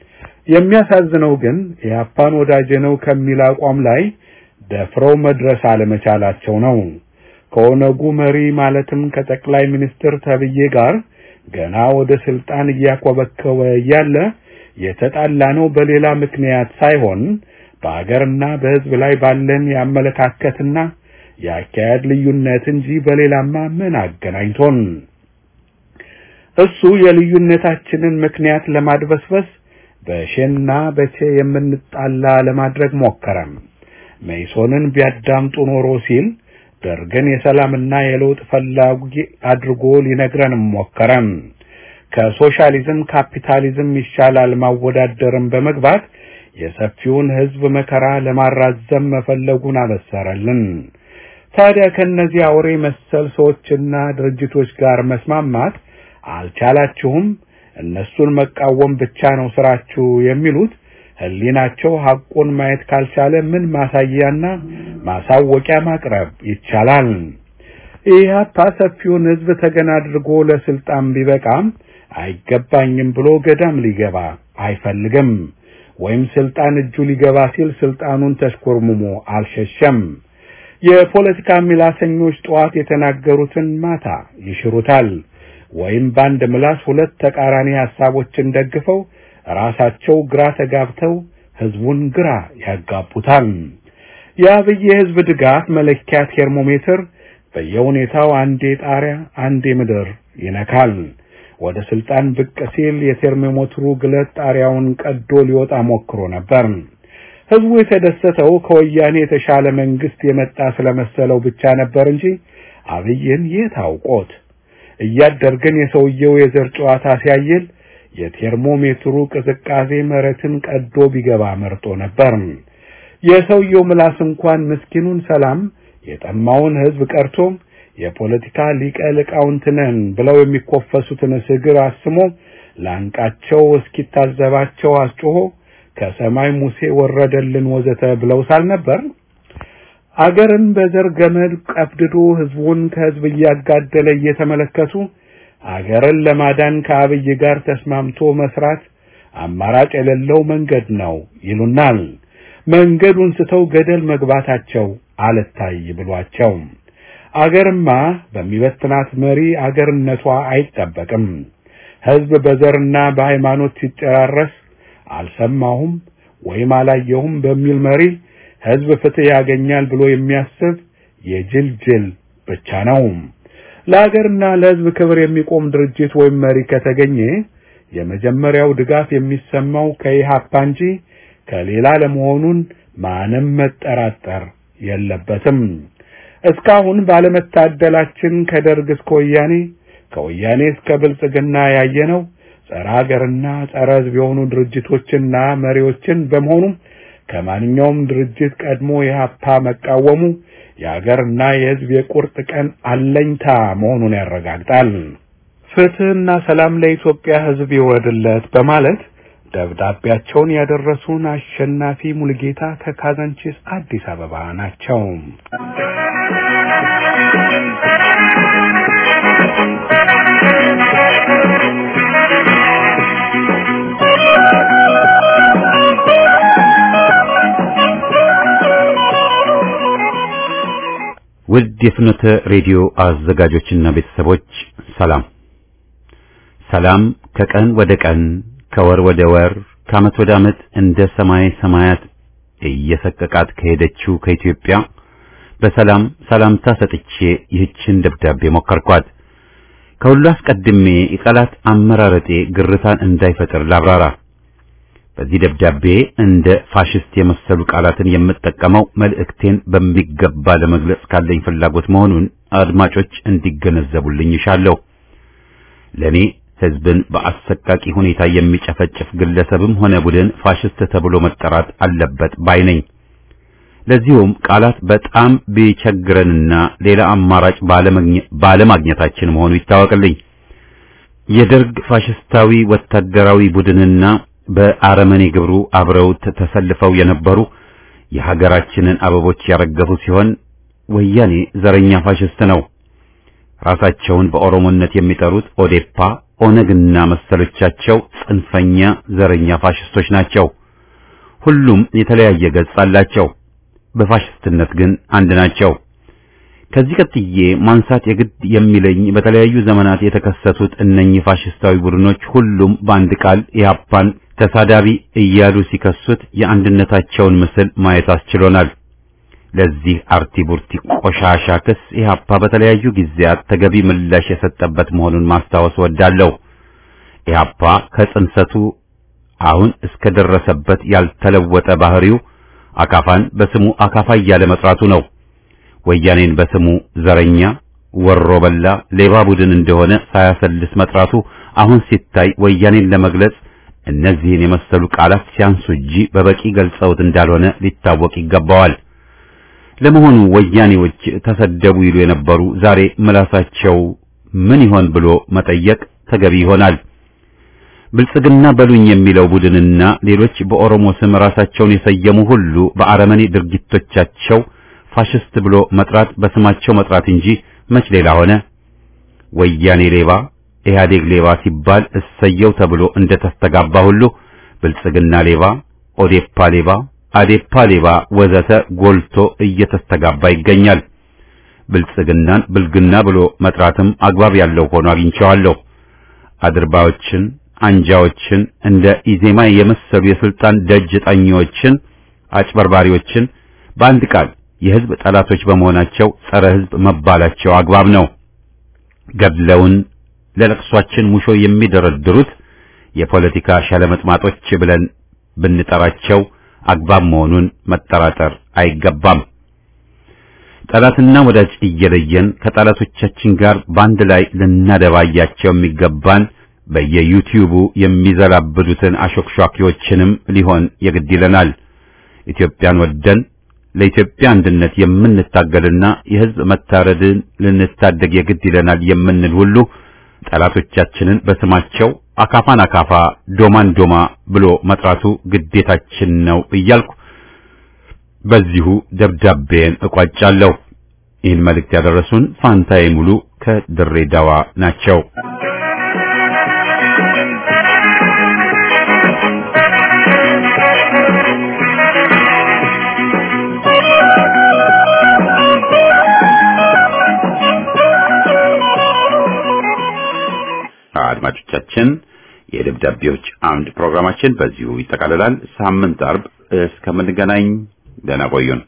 የሚያሳዝነው ግን ኢህአፓን ወዳጄ ነው ከሚል አቋም ላይ ደፍረው መድረስ አለመቻላቸው ነው። ከኦነጉ መሪ ማለትም ከጠቅላይ ሚኒስትር ተብዬ ጋር ገና ወደ ስልጣን እያኮበከበ እያለ የተጣላ ነው በሌላ ምክንያት ሳይሆን በአገርና በሕዝብ ላይ ባለን የአመለካከትና የአካሄድ ልዩነት እንጂ በሌላማ ምን አገናኝቶን? እሱ የልዩነታችንን ምክንያት ለማድበስበስ በሼና በቼ የምንጣላ ለማድረግ ሞከረም። መይሶንን ቢያዳምጡ ኖሮ ሲል ደርግን የሰላምና የለውጥ ፈላጊ አድርጎ ሊነግረንም ሞከረም። ከሶሻሊዝም ካፒታሊዝም ይሻላል ማወዳደርም በመግባት የሰፊውን ሕዝብ መከራ ለማራዘም መፈለጉን አበሰረልን። ታዲያ ከነዚህ አውሬ መሰል ሰዎችና ድርጅቶች ጋር መስማማት አልቻላችሁም፣ እነሱን መቃወም ብቻ ነው ስራችሁ የሚሉት ህሊናቸው ሐቁን ማየት ካልቻለ ምን ማሳያና ማሳወቂያ ማቅረብ ይቻላል? ኢህአፓ ሰፊውን ህዝብ ተገና አድርጎ ለስልጣን ቢበቃም አይገባኝም ብሎ ገዳም ሊገባ አይፈልግም። ወይም ስልጣን እጁ ሊገባ ሲል ስልጣኑን ተሽኮርሙሞ አልሸሸም። የፖለቲካ ሚላሰኞች ጠዋት የተናገሩትን ማታ ይሽሩታል። ወይም በአንድ ምላስ ሁለት ተቃራኒ ሐሳቦችን ደግፈው ራሳቸው ግራ ተጋብተው ህዝቡን ግራ ያጋቡታል። የአብይ የህዝብ ድጋፍ መለኪያ ቴርሞሜትር በየሁኔታው አንዴ ጣሪያ አንዴ ምድር ይነካል። ወደ ስልጣን ብቅ ሲል የቴርሞሜትሩ ግለት ጣሪያውን ቀዶ ሊወጣ ሞክሮ ነበር። ህዝቡ የተደሰተው ከወያኔ የተሻለ መንግስት የመጣ ስለመሰለው ብቻ ነበር እንጂ አብይን የት አውቆት። እያደርግን የሰውየው የዘር ጨዋታ ሲያየል የቴርሞሜትሩ ቅዝቃዜ መሬትን ቀዶ ቢገባ መርጦ ነበር። የሰውየው ምላስ እንኳን ምስኪኑን ሰላም የጠማውን ህዝብ ቀርቶ የፖለቲካ ሊቀ ሊቃውንት ነን ብለው የሚኮፈሱትን እግር አስሞ ላንቃቸው እስኪታዘባቸው አስጮሆ ከሰማይ ሙሴ ወረደልን ወዘተ ብለው ሳልነበር አገርን በዘር ገመድ ቀፍድዶ ህዝቡን ከህዝብ እያጋደለ እየተመለከቱ አገርን ለማዳን ከአብይ ጋር ተስማምቶ መስራት አማራጭ የሌለው መንገድ ነው ይሉናል። መንገዱን ስተው ገደል መግባታቸው አልታይ ብሏቸው አገርማ በሚበትናት መሪ አገርነቷ አይጠበቅም። ህዝብ በዘርና በሃይማኖት ሲጨራረስ አልሰማሁም ወይም አላየሁም በሚል መሪ ህዝብ ፍትህ ያገኛል ብሎ የሚያስብ የጅል ጅል ብቻ ነው። ለሀገርና ለህዝብ ክብር የሚቆም ድርጅት ወይም መሪ ከተገኘ የመጀመሪያው ድጋፍ የሚሰማው ከኢህአፓ እንጂ ከሌላ ለመሆኑን ማንም መጠራጠር የለበትም። እስካሁን ባለመታደላችን ከደርግ እስከ ወያኔ ከወያኔ እስከ ብልጽግና ያየነው ጸረ ሀገርና ጸረ ሕዝብ የሆኑ ድርጅቶችና መሪዎችን በመሆኑም ከማንኛውም ድርጅት ቀድሞ ኢህአፓ መቃወሙ የሀገርና የሕዝብ የቁርጥ ቀን አለኝታ መሆኑን ያረጋግጣል። ፍትህና ሰላም ለኢትዮጵያ ሕዝብ ይወርድለት በማለት ደብዳቤያቸውን ያደረሱን አሸናፊ ሙልጌታ ከካዛንቺስ አዲስ አበባ ናቸው። ውድ የፍኖተ ሬዲዮ አዘጋጆችና ቤተሰቦች ሰላም ሰላም ከቀን ወደ ቀን ከወር ወደ ወር ከዓመት ወደ ዓመት እንደ ሰማይ ሰማያት እየሰቀቃት ከሄደችው ከኢትዮጵያ በሰላም ሰላምታ ሰጥቼ ይህችን ደብዳቤ ሞከርኳት። ከሁሉ አስቀድሜ የቃላት አመራረጤ ግርታን እንዳይፈጥር ላብራራ። በዚህ ደብዳቤ እንደ ፋሽስት የመሰሉ ቃላትን የምጠቀመው መልእክቴን በሚገባ ለመግለጽ ካለኝ ፍላጎት መሆኑን አድማጮች እንዲገነዘቡልኝ ይሻለሁ። ለኔ ሕዝብን በአሰቃቂ ሁኔታ የሚጨፈጭፍ ግለሰብም ሆነ ቡድን ፋሽስት ተብሎ መጠራት አለበት ባይ ነኝ። ለዚሁም ቃላት በጣም ቢቸግረንና ሌላ አማራጭ ባለማግኘታችን መሆኑ ይታወቅልኝ። የደርግ ፋሽስታዊ ወታደራዊ ቡድንና በአረመኔ ግብሩ አብረውት ተሰልፈው የነበሩ የሀገራችንን አበቦች ያረገፉ ሲሆን ወያኔ ዘረኛ ፋሽስት ነው። ራሳቸውን በኦሮሞነት የሚጠሩት ኦዴፓ፣ ኦነግና መሰሎቻቸው ጽንፈኛ ዘረኛ ፋሽስቶች ናቸው። ሁሉም የተለያየ ገጽ አላቸው። በፋሽስትነት ግን አንድ ናቸው። ከዚህ ቀጥዬ ማንሳት የግድ የሚለኝ በተለያዩ ዘመናት የተከሰቱት እነኚህ ፋሽስታዊ ቡድኖች ሁሉም በአንድ ቃል ኢህአፓን ተሳዳቢ እያሉ ሲከሱት የአንድነታቸውን ምስል ማየት አስችሎናል። ለዚህ አርቲ ቡርቲ ቆሻሻ ክስ ኢህአፓ በተለያዩ ጊዜያት ተገቢ ምላሽ የሰጠበት መሆኑን ማስታወስ ወዳለሁ። ኢህአፓ ከጽንሰቱ አሁን እስከደረሰበት ያልተለወጠ ባህሪው አካፋን በስሙ አካፋ እያለ መጥራቱ ነው። ወያኔን በስሙ ዘረኛ፣ ወሮ በላ፣ ሌባ ቡድን እንደሆነ ሳያሰልስ መጥራቱ አሁን ሲታይ ወያኔን ለመግለጽ እነዚህን የመሰሉ ቃላት ሲያንሱ እንጂ በበቂ ገልጸውት እንዳልሆነ ሊታወቅ ይገባዋል። ለመሆኑ ወያኔዎች ተሰደቡ ይሉ የነበሩ ዛሬ ምላሳቸው ምን ይሆን ብሎ መጠየቅ ተገቢ ይሆናል። ብልጽግና በሉኝ የሚለው ቡድንና ሌሎች በኦሮሞ ስም ራሳቸውን የሰየሙ ሁሉ በአረመኔ ድርጊቶቻቸው ፋሽስት ብሎ መጥራት በስማቸው መጥራት እንጂ መች ሌላ ሆነ? ወያኔ ሌባ፣ ኢህአዴግ ሌባ ሲባል እሰየው ተብሎ እንደተስተጋባ ሁሉ ብልጽግና ሌባ፣ ኦዴፓ ሌባ፣ አዴፓ ሌባ ወዘተ ጎልቶ እየተስተጋባ ይገኛል። ብልጽግናን ብልግና ብሎ መጥራትም አግባብ ያለው ሆኖ አግኝቼዋለሁ። አድርባዮችን፣ አንጃዎችን እንደ ኢዜማ የመሰሉ የስልጣን ደጅ ጠኚዎችን፣ አጭበርባሪዎችን በአንድ ቃል የህዝብ ጠላቶች በመሆናቸው ጸረ ህዝብ መባላቸው አግባብ ነው። ገድለውን ለለቅሷችን ሙሾ የሚደረድሩት የፖለቲካ ሸለመጥማጦች ብለን ብንጠራቸው አግባብ መሆኑን መጠራጠር አይገባም። ጠላትና ወዳጅ እየለየን ከጠላቶቻችን ጋር በአንድ ላይ ልናደባያቸው የሚገባን በየዩቲዩቡ የሚዘላብዱትን አሾክሿኪዎችንም ሊሆን የግድ ይለናል። ኢትዮጵያን ወደን ለኢትዮጵያ አንድነት የምንታገልና የህዝብ መታረድን ልንታደግ የግድ ይለናል የምንል ሁሉ ጠላቶቻችንን በስማቸው አካፋን አካፋ ዶማን ዶማ ብሎ መጥራቱ ግዴታችን ነው እያልኩ በዚሁ ደብዳቤን እቋጫለሁ። ይህን መልእክት ያደረሱን ፋንታዬ ሙሉ ከድሬዳዋ ናቸው። አድማጮቻችን የደብዳቤዎች አምድ ፕሮግራማችን በዚሁ ይጠቃልላል። ሳምንት አርብ እስከምንገናኝ ደህና ቆዩን።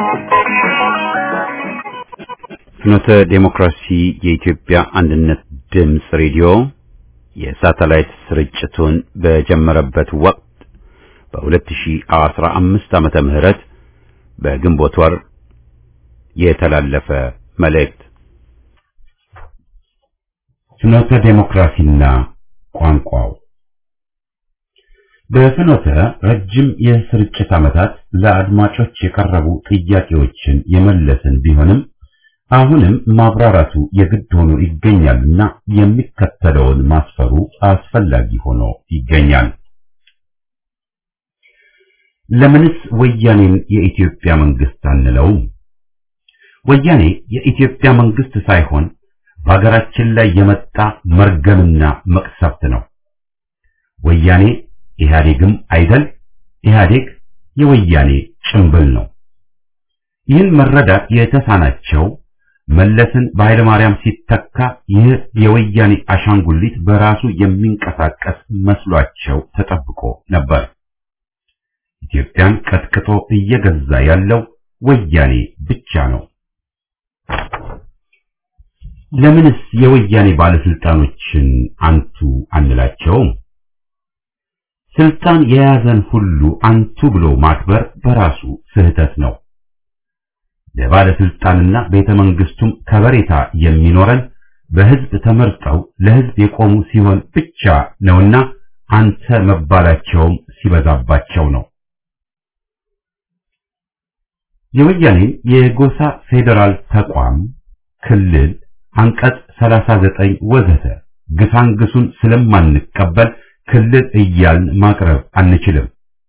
ፍኖተ ዴሞክራሲ የኢትዮጵያ አንድነት ድምፅ ሬዲዮ የሳተላይት ስርጭቱን በጀመረበት ወቅት በ2015 ዓመተ ምህረት በግንቦት ወር የተላለፈ መልእክት ፍኖተ ዴሞክራሲና ቋንቋው በፍኖተ ረጅም የስርጭት ዓመታት ለአድማጮች የቀረቡ ጥያቄዎችን የመለስን ቢሆንም አሁንም ማብራራቱ የግድ ሆኖ ይገኛልና የሚከተለውን ማስፈሩ አስፈላጊ ሆኖ ይገኛል። ለምንስ ወያኔን የኢትዮጵያ መንግስት አንለውም? ወያኔ የኢትዮጵያ መንግስት ሳይሆን በሀገራችን ላይ የመጣ መርገምና መቅሰፍት ነው። ወያኔ ኢህአዴግም አይደል፣ ኢህአዴግ የወያኔ ጭምብል ነው። ይህን መረዳት የተሳናቸው መለስን በኃይለ ማርያም ሲተካ ይህ የወያኔ አሻንጉሊት በራሱ የሚንቀሳቀስ መስሏቸው ተጠብቆ ነበር። ኢትዮጵያን ቀጥቅጦ እየገዛ ያለው ወያኔ ብቻ ነው። ለምንስ የወያኔ ባለስልጣኖችን አንቱ አንላቸውም? ስልጣን የያዘን ሁሉ አንቱ ብሎ ማክበር በራሱ ስህተት ነው። ለባለስልጣንና ቤተ መንግስቱም ከበሬታ የሚኖረን በህዝብ ተመርጠው ለህዝብ የቆሙ ሲሆን ብቻ ነውና አንተ መባላቸውም ሲበዛባቸው ነው። የወያኔ የጎሳ ፌዴራል ተቋም ክልል አንቀጽ 39 ወዘተ ግሳንግሱን ስለማንቀበል ክልል እያልን ማቅረብ አንችልም።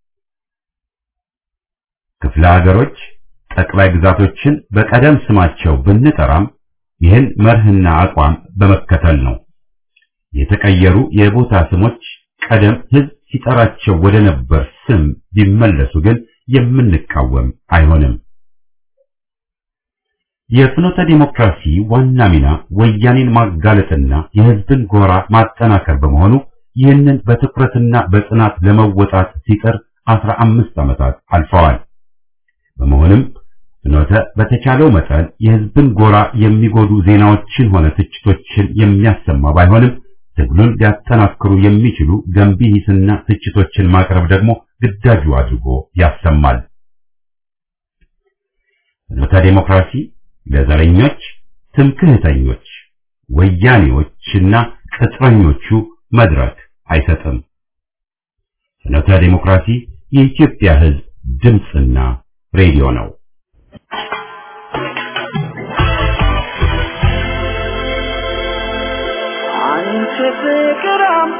ክፍለ ሀገሮች ጠቅላይ ግዛቶችን በቀደም ስማቸው ብንጠራም ይህን መርህና አቋም በመከተል ነው። የተቀየሩ የቦታ ስሞች ቀደም ህዝብ ሲጠራቸው ወደ ነበር ስም ቢመለሱ ግን የምንቃወም አይሆንም። የፍኖተ ዲሞክራሲ ዋና ሚና ወያኔን ማጋለጥና የህዝብን ጎራ ማጠናከር በመሆኑ ይህንን በትኩረትና በጽናት ለመወጣት ሲጥር አስራ አምስት ዓመታት አልፈዋል። በመሆንም ፍኖተ በተቻለው መጠን የህዝብን ጎራ የሚጎዱ ዜናዎችን ሆነ ትችቶችን የሚያሰማ ባይሆንም ትግሉን ሊያጠናክሩ የሚችሉ ገንቢ ሂስና ትችቶችን ማቅረብ ደግሞ ግዳጁ አድርጎ ያሰማል። ፍኖተ ዴሞክራሲ ለዘረኞች፣ ትምክህተኞች፣ ወያኔዎችና ቅጥረኞቹ መድረክ አይሰጥም። ፍኖተ ዴሞክራሲ የኢትዮጵያ ህዝብ ድምፅና ሬዲዮ ነው። አንቺ ፍቅር አምባ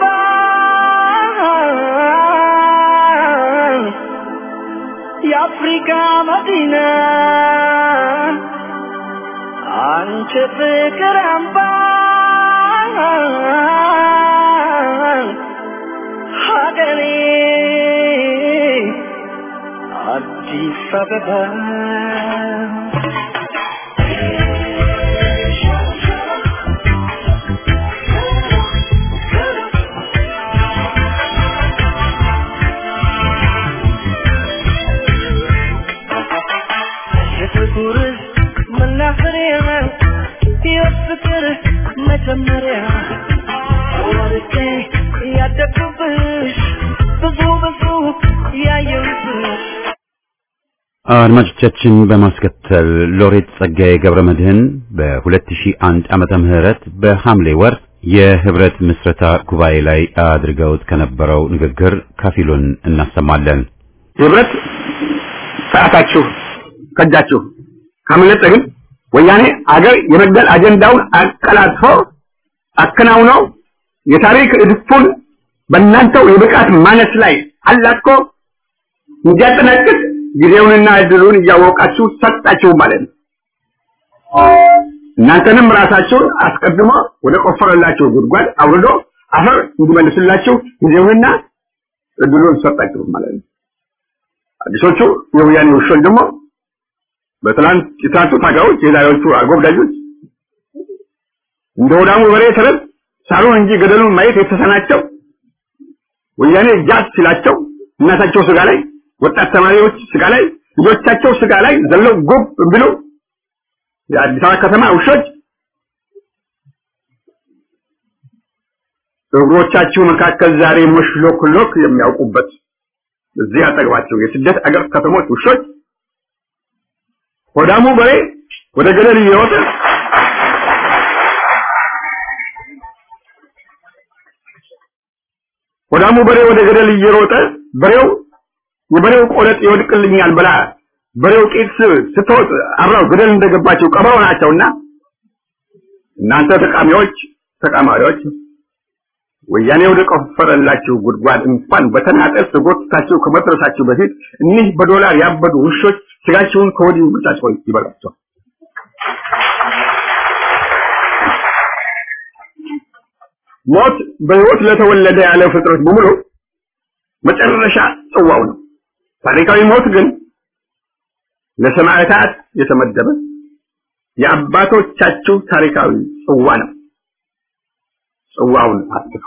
የአፍሪካ መዲና አንቺ ፍቅር አምባ ሀገሬ አዲስ አበባ የፍቅር መናፈሪያ የፍቅር መጀመሪያ ወርቄ ያደግኩብሽ ብዙ ብዙ ያየሁብሽ አድማጮቻችን በማስከተል ሎሬት ጸጋዬ ገብረ መድህን በ2001 ዓመተ ምህረት በሐምሌ ወር የህብረት ምስረታ ጉባኤ ላይ አድርገውት ከነበረው ንግግር ከፊሉን እናሰማለን። ህብረት ሰዓታችሁ ከጃችሁ ካመለጠ ግን ወያኔ አገር የመግደል አጀንዳውን አቀላጥፎ አከናውነው የታሪክ እድፉን በእናንተው የብቃት ማነስ ላይ አላቆ እንዲያጠናቅቅ ጊዜውንና እድሉን እያወቃችሁ ሰጣችሁ ማለት ነው። እናንተንም ራሳችሁን አስቀድሞ ወደ ቆፈረላችሁ ጉድጓድ አውርዶ አፈር እንዲመልስላችሁ ጊዜውንና እድሉን ሰጣችሁ ማለት ነው። አዲሶቹ የወያኔ ውሾች ደግሞ በትላንት የትላንቱ ታጋዮች የዛሬዎቹ አጎብዳጆች እንደ ወዳሙ በሬ ተረት ሳሩን እንጂ ገደሉን ማየት የተሰናቸው ወያኔ ጃት ሲላቸው እናታቸው ስጋ ላይ ወጣት ተማሪዎች ስጋ ላይ ልጆቻቸው ስጋ ላይ ዘለው ጉብ ብሎ የአዲስ አበባ ከተማ ውሾች እግሮቻችሁ መካከል ዛሬ ሞሽሎክሎክ የሚያውቁበት እዚህ አጠገባቸው የስደት አገር ከተሞች ውሾች ሆዳሙ በሬ ወደ ገደል እየሮጠ ሆዳሙ በሬ ወደ ገደል እየሮጠ በሬው የበሬው ቆለጥ ይወድቅልኛል ብላ በሬው ቂጥ ስትወጥ አብራው ገደል እንደገባቸው ቀበሮ ናቸውና እናንተ ተቃሚዎች ተቃማሪዎች ወያኔ ወደ ቆፈረላችሁ ጉድጓድ እንኳን በተናጠል ተጎትታችሁ ከመድረሳችሁ በፊት እኒህ በዶላር ያበዱ ውሾች ስጋችሁን ከወዲሁ ብቻቸው ይበላቸው። ሞት በሕይወት ለተወለደ ያለ ፍጥረት በሙሉ መጨረሻ ጽዋው ነው። ታሪካዊ ሞት ግን ለሰማዕታት የተመደበ የአባቶቻችሁ ታሪካዊ ጽዋ ነው። ጽዋውን አትፉ።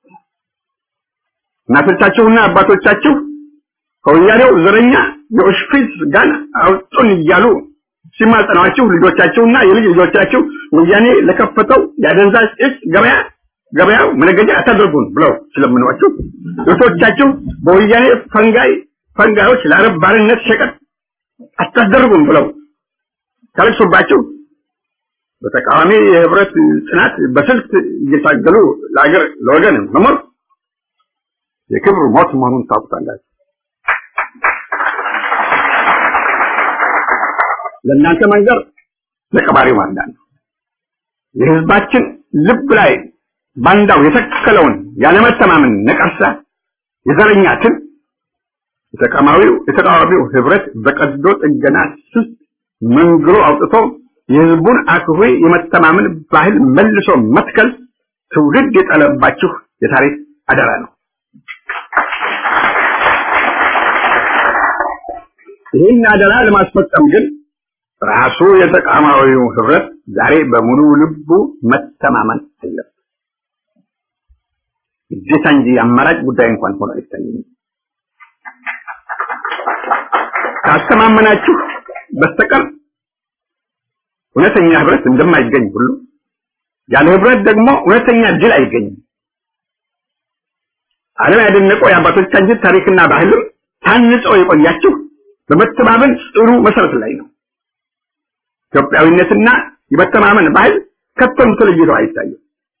እናቶቻችሁና አባቶቻችሁ ከወያኔው ዘረኛ የኦሽፒስ ጋን አውጡን እያሉ ሲማጸኗችሁ ልጆቻችሁና የልጅ ልጆቻችሁ ወያኔ ለከፈተው የአደንዛዥ እጽ ገበያ ገበያው መነገጃ አታደርጉን ብለው ስለምኗችሁ እህቶቻችሁ በወያኔ ፈንጋይ ፈንጋዮች ለአረብ ባርነት ሸቀጥ አታስደርጉን ብለው ካለቅሱባችሁ በተቃዋሚ የህብረት ጽናት በስልት እየታገሉ ለአገር ለወገን መሞት የክብር ሞት መሆኑን ታውቁታላችሁ። ለእናንተ መንገር ለቀባሪው ማንዳን ነው። የህዝባችን ልብ ላይ ባንዳው የተከለውን ያለመተማመን ነቀርሳ የዘረኛ ትል የተቃዋሚው የተቃዋሚው ህብረት በቀዶ ጥገና ስስ መንግሮ አውጥቶ የህዝቡን አክብሮ የመተማመን ባህል መልሶ መትከል ትውልድ የጠለባችሁ የታሪክ አደራ ነው። ይህን አደራ ለማስፈጸም ግን ራሱ የተቃዋሚው ህብረት ዛሬ በሙሉ ልቡ መተማመን አለበት። ግዴታ እንጂ አማራጭ ጉዳይ እንኳን ሆኖ አይታየኝም። ካስተማመናችሁ በስተቀር እውነተኛ ህብረት እንደማይገኝ ሁሉ ያለ ህብረት ደግሞ እውነተኛ ድል አይገኝም። ዓለም ያደነቀው የአባቶቻችን ታሪክና ባህልም ታንጸው የቆያችሁ በመተማመን ጽኑ መሰረት ላይ ነው። ኢትዮጵያዊነትና የመተማመን ባህል ከቶም ተለይቶ አይታይም።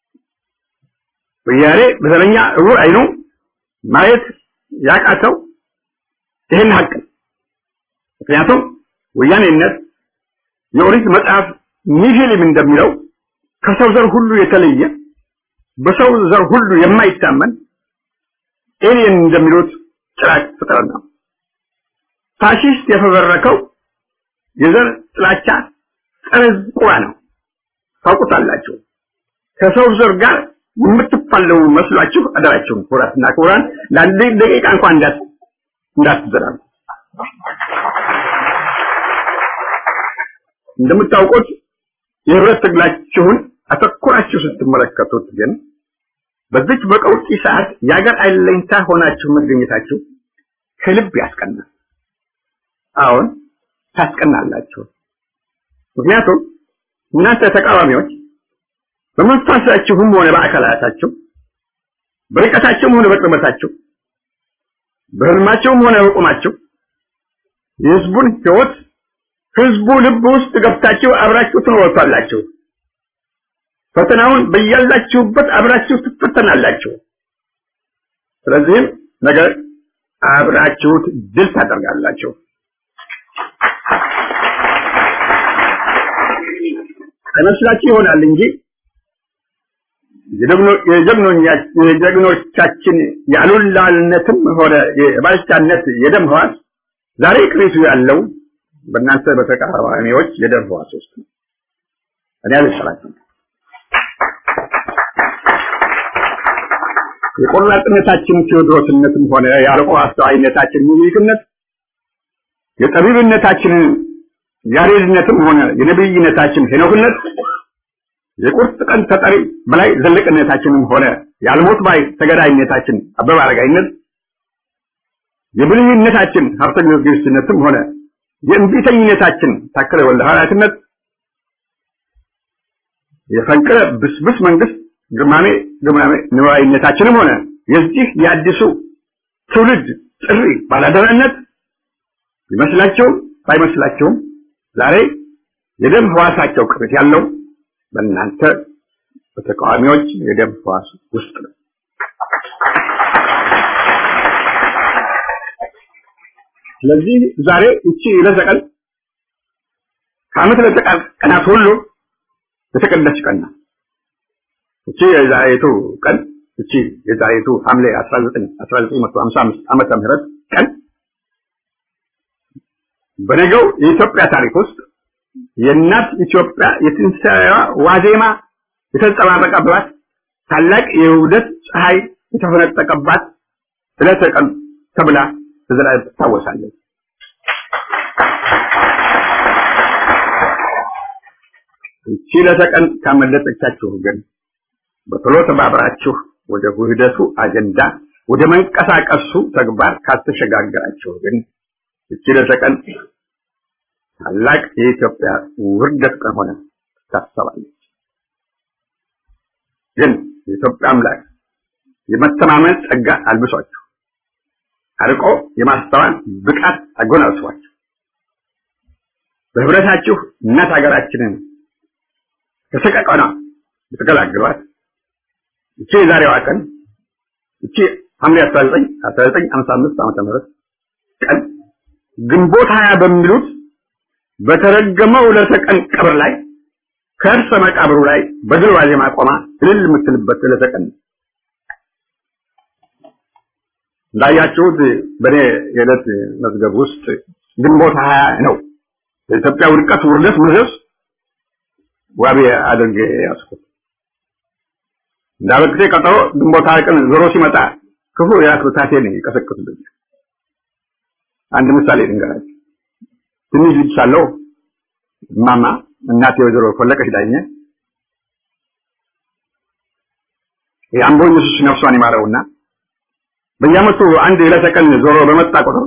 ወያኔ በዘረኛ እውር አይኑ ማየት ያቃተው ይህን ሀቅ ነው። ምክንያቱም ወያኔነት የኦሪት መጽሐፍ ኒሂሊም እንደሚለው ከሰው ዘር ሁሉ የተለየ በሰው ዘር ሁሉ የማይታመን ኤሊየን እንደሚሉት ጭራቅ ፍጥረት ነው። ፋሺስት የፈበረከው የዘር ጥላቻ ጸረ ቁራ ነው። ታውቁታላችሁ። ከሰው ዘር ጋር የምትፋለሙ መስሏችሁ አደራችሁን ኩራትና ኩራን ለአንድ ደቂቃ እንኳን እንዳት እንዳትዘራሉ። እንደምታውቁት የህብረት ትግላችሁን አተኩራችሁ ስትመለከቱት ግን በዚች በቀውጢ ሰዓት የአገር አለኝታ ሆናችሁ መገኘታችሁ ከልብ ያስቀናል። አሁን ታስቀናላችሁ። ምክንያቱም እናንተ ተቃዋሚዎች በመንፈሳችሁም ሆነ በአካላታችሁ በርቀታችሁም ሆነ በቅርበታችሁ በህልማችሁም ሆነ በቁማችሁ የህዝቡን ህይወት ህዝቡ ልብ ውስጥ ገብታችሁ አብራችሁ ትኖሩታላችሁ። ፈተናውን በያላችሁበት አብራችሁ ትፈተናላችሁ። ስለዚህም ነገር አብራችሁት ድል ታደርጋላችሁ። አይመስላችሁ ይሆናል እንጂ የጀግኖቻችን የአሉላልነትም ሆነ የባልቻነት የደም ህዋስ ዛሬ ቅሪቱ ያለው በእናንተ በተቃዋሚዎች የደም ህዋስ ውስጥ ነው። እኔ አልሰራችም። የቆራጥነታችን ቴዎድሮስነትም ሆነ የአርቆ አስተዋይነታችን ሚኒልክነት የጠቢብነታችን ያሬድነትም ሆነ የነብይነታችን ሄኖክነት የቁርጥ ቀን ተጠሪ በላይ ዘለቅነታችንም ሆነ የአልሞት ባይ ተገዳይነታችን አበበ አረጋይነት የብልህነታችን ሀብተ ጊዮርጊስነትም ሆነ የእንቢተኝነታችን ታከለ ወልደ ሐዋርያትነት የፈንቅለ ብስብስ መንግስት ግማሜ ግማሜ ንዋይነታችንም ሆነ የዚህ የአዲሱ ትውልድ ጥሪ ባላደራነት ቢመስላቸውም ባይመስላቸውም ዛሬ የደም ህዋሳቸው ቅርት ያለው በእናንተ በተቃዋሚዎች የደም ህዋስ ውስጥ ነው። ስለዚህ ዛሬ እቺ ለዘቀን ከዓመት ለዘቀን ቀናት ሁሉ የተቀደሰች ቀን ናት። እቺ የዛሬቱ ቀን እቺ የዛሬቱ ሐምሌ 19 1955 ዓመተ ምህረት ቀን በነገው የኢትዮጵያ ታሪክ ውስጥ የእናት ኢትዮጵያ የትንሣኤዋ ዋዜማ የተንጸባረቀባት ታላቅ የውህደት ፀሐይ የተፈነጠቀባት ዕለተ ቀን ተብላ በዘላለም ትታወሳለች። እቺ ዕለተ ቀን ካመለጠቻችሁ ግን በቶሎ ተባብራችሁ ወደ ውህደቱ አጀንዳ ወደ መንቀሳቀሱ ተግባር ካልተሸጋገራችሁ ግን እቺ ዕለተ ቀን ታላቅ የኢትዮጵያ ውርደት ቀን ሆነ ትታሰባለች። ግን የኢትዮጵያ አምላክ የመተማመን ጸጋ አልብሷችሁ አርቆ የማስተዋል ብቃት አጎናጽፏችሁ በህብረታችሁ እናት ሀገራችንን ከሰቀቀና ብትገላግሏት እቺ የዛሬዋ ቀን እቺ ሐምሌ 19 1955 ዓመተ ምህረት ቀን ግንቦት ሀያ በሚሉት በተረገመው ዕለተ ቀን ቀብር ላይ ከእርሰ መቃብሩ ላይ በድል ዋዜማ ቆማ እልል የምትልበት ዕለተ ቀን ነው። እንዳያችሁት በእኔ የዕለት መዝገብ ውስጥ ግንቦት ሀያ ነው የኢትዮጵያ ውድቀት ውርደት መዘዝ ዋቢ አድርጌ ያዝኩት። እንዳበቅቴ ቀጠሮ ግንቦት ሀያ ቀን ዞሮ ሲመጣ ክፉ የራስ ብታቴን ይቀሰቅሱብኛል። አንድ ምሳሌ ልንገራችሁ። ትንሽ ልጅ ሳለሁ እማማ እናቴ ወይዘሮ ፈለቀች ዳኘ የአምቦ ኢየሱስ ነፍሷን ይማረውና በየዓመቱ አንድ ዕለተ ቀን ዞሮ በመጣ ቁጥር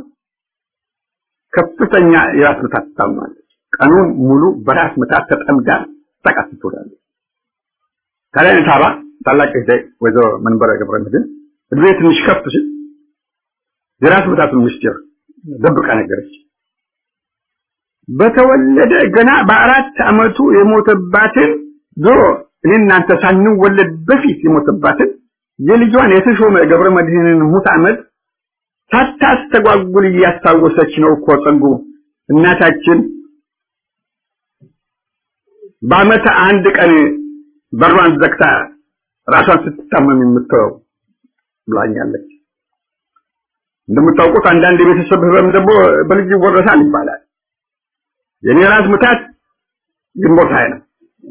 ከፍተኛ የራስ ምታት ትታመማለች። ቀኑን ሙሉ በራስ ምታት ተጠምዳ ተቃት ትውላለች። ታዲያ ሳባ ታላቅ እህቴ ወይዘሮ መንበረ ገብረ መድኅን እድሜ ትንሽ ከፍ ሲል የራስ ምታቱን ምስጢር ደብቃ ነገረች። በተወለደ ገና በአራት ዓመቱ የሞተባትን ድሮ እኔ እናንተ ሳንወለድ በፊት የሞተባትን የልጇን የተሾመ ገብረ መድኅንን ሙት ዓመት ሳታስተጓጉል እያስታወሰች ነው እኮ ጸጉ እናታችን በዓመት አንድ ቀን በሯን ዘግታ ራሷን ስትታመም የምትተወው ብላኛለች። እንደምታውቁት አንዳንድ የቤተሰብ ህመም ደግሞ በልጅ ይወረሳል ይባላል። የኔ ራስ ምታት ግንቦት ሃያ ነው።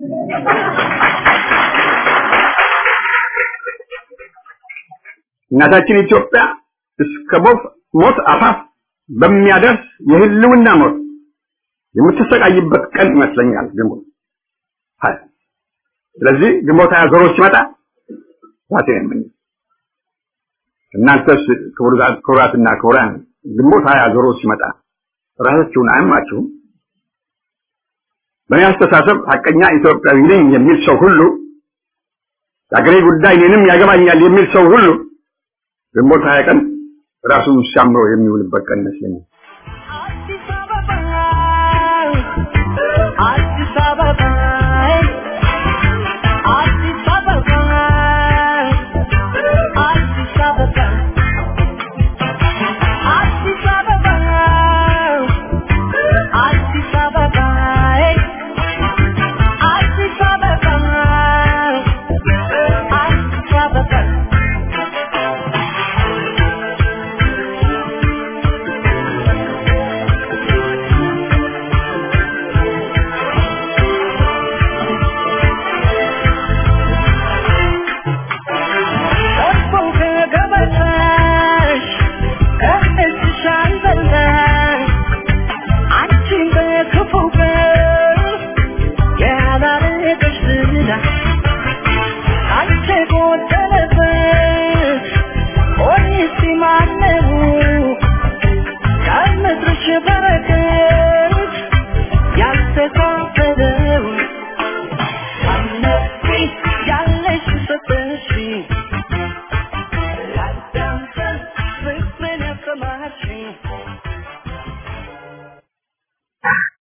እናታችን ኢትዮጵያ እስከ ሞት አፋፍ በሚያደርስ የህልውና ሞት የምትሰቃይበት ቀን ይመስለኛል ግንቦት ሀያ። ስለዚህ ግንቦት ሀያ ዞሮ ሲመጣ ራሴ ነኝ። እናንተስ ክቡራትና ክቡራን ግንቦት ሀያ ዞሮ ሲመጣ ራሳችሁን አያማችሁም? በእኔ አስተሳሰብ ሀቀኛ ኢትዮጵያዊ ነኝ የሚል ሰው ሁሉ የአገሬ ጉዳይ እኔንም ያገባኛል የሚል ሰው ሁሉ ግንቦት ሀያ ቀን ራሱን ሲያምሮ የሚውልበት ቀን ይመስለኛል። አዲስ አበባ አዲስ አበባ አዲስ አበባ አዲስ አበባ አዲስ አበባ አዲስ አበባ አዲስ አበባ አዲስ አበባ እኮ ከገበታሽ ከእጅሽ አልበላሽ አንቺን በክፉ ቀን ያላረገሽ ዝና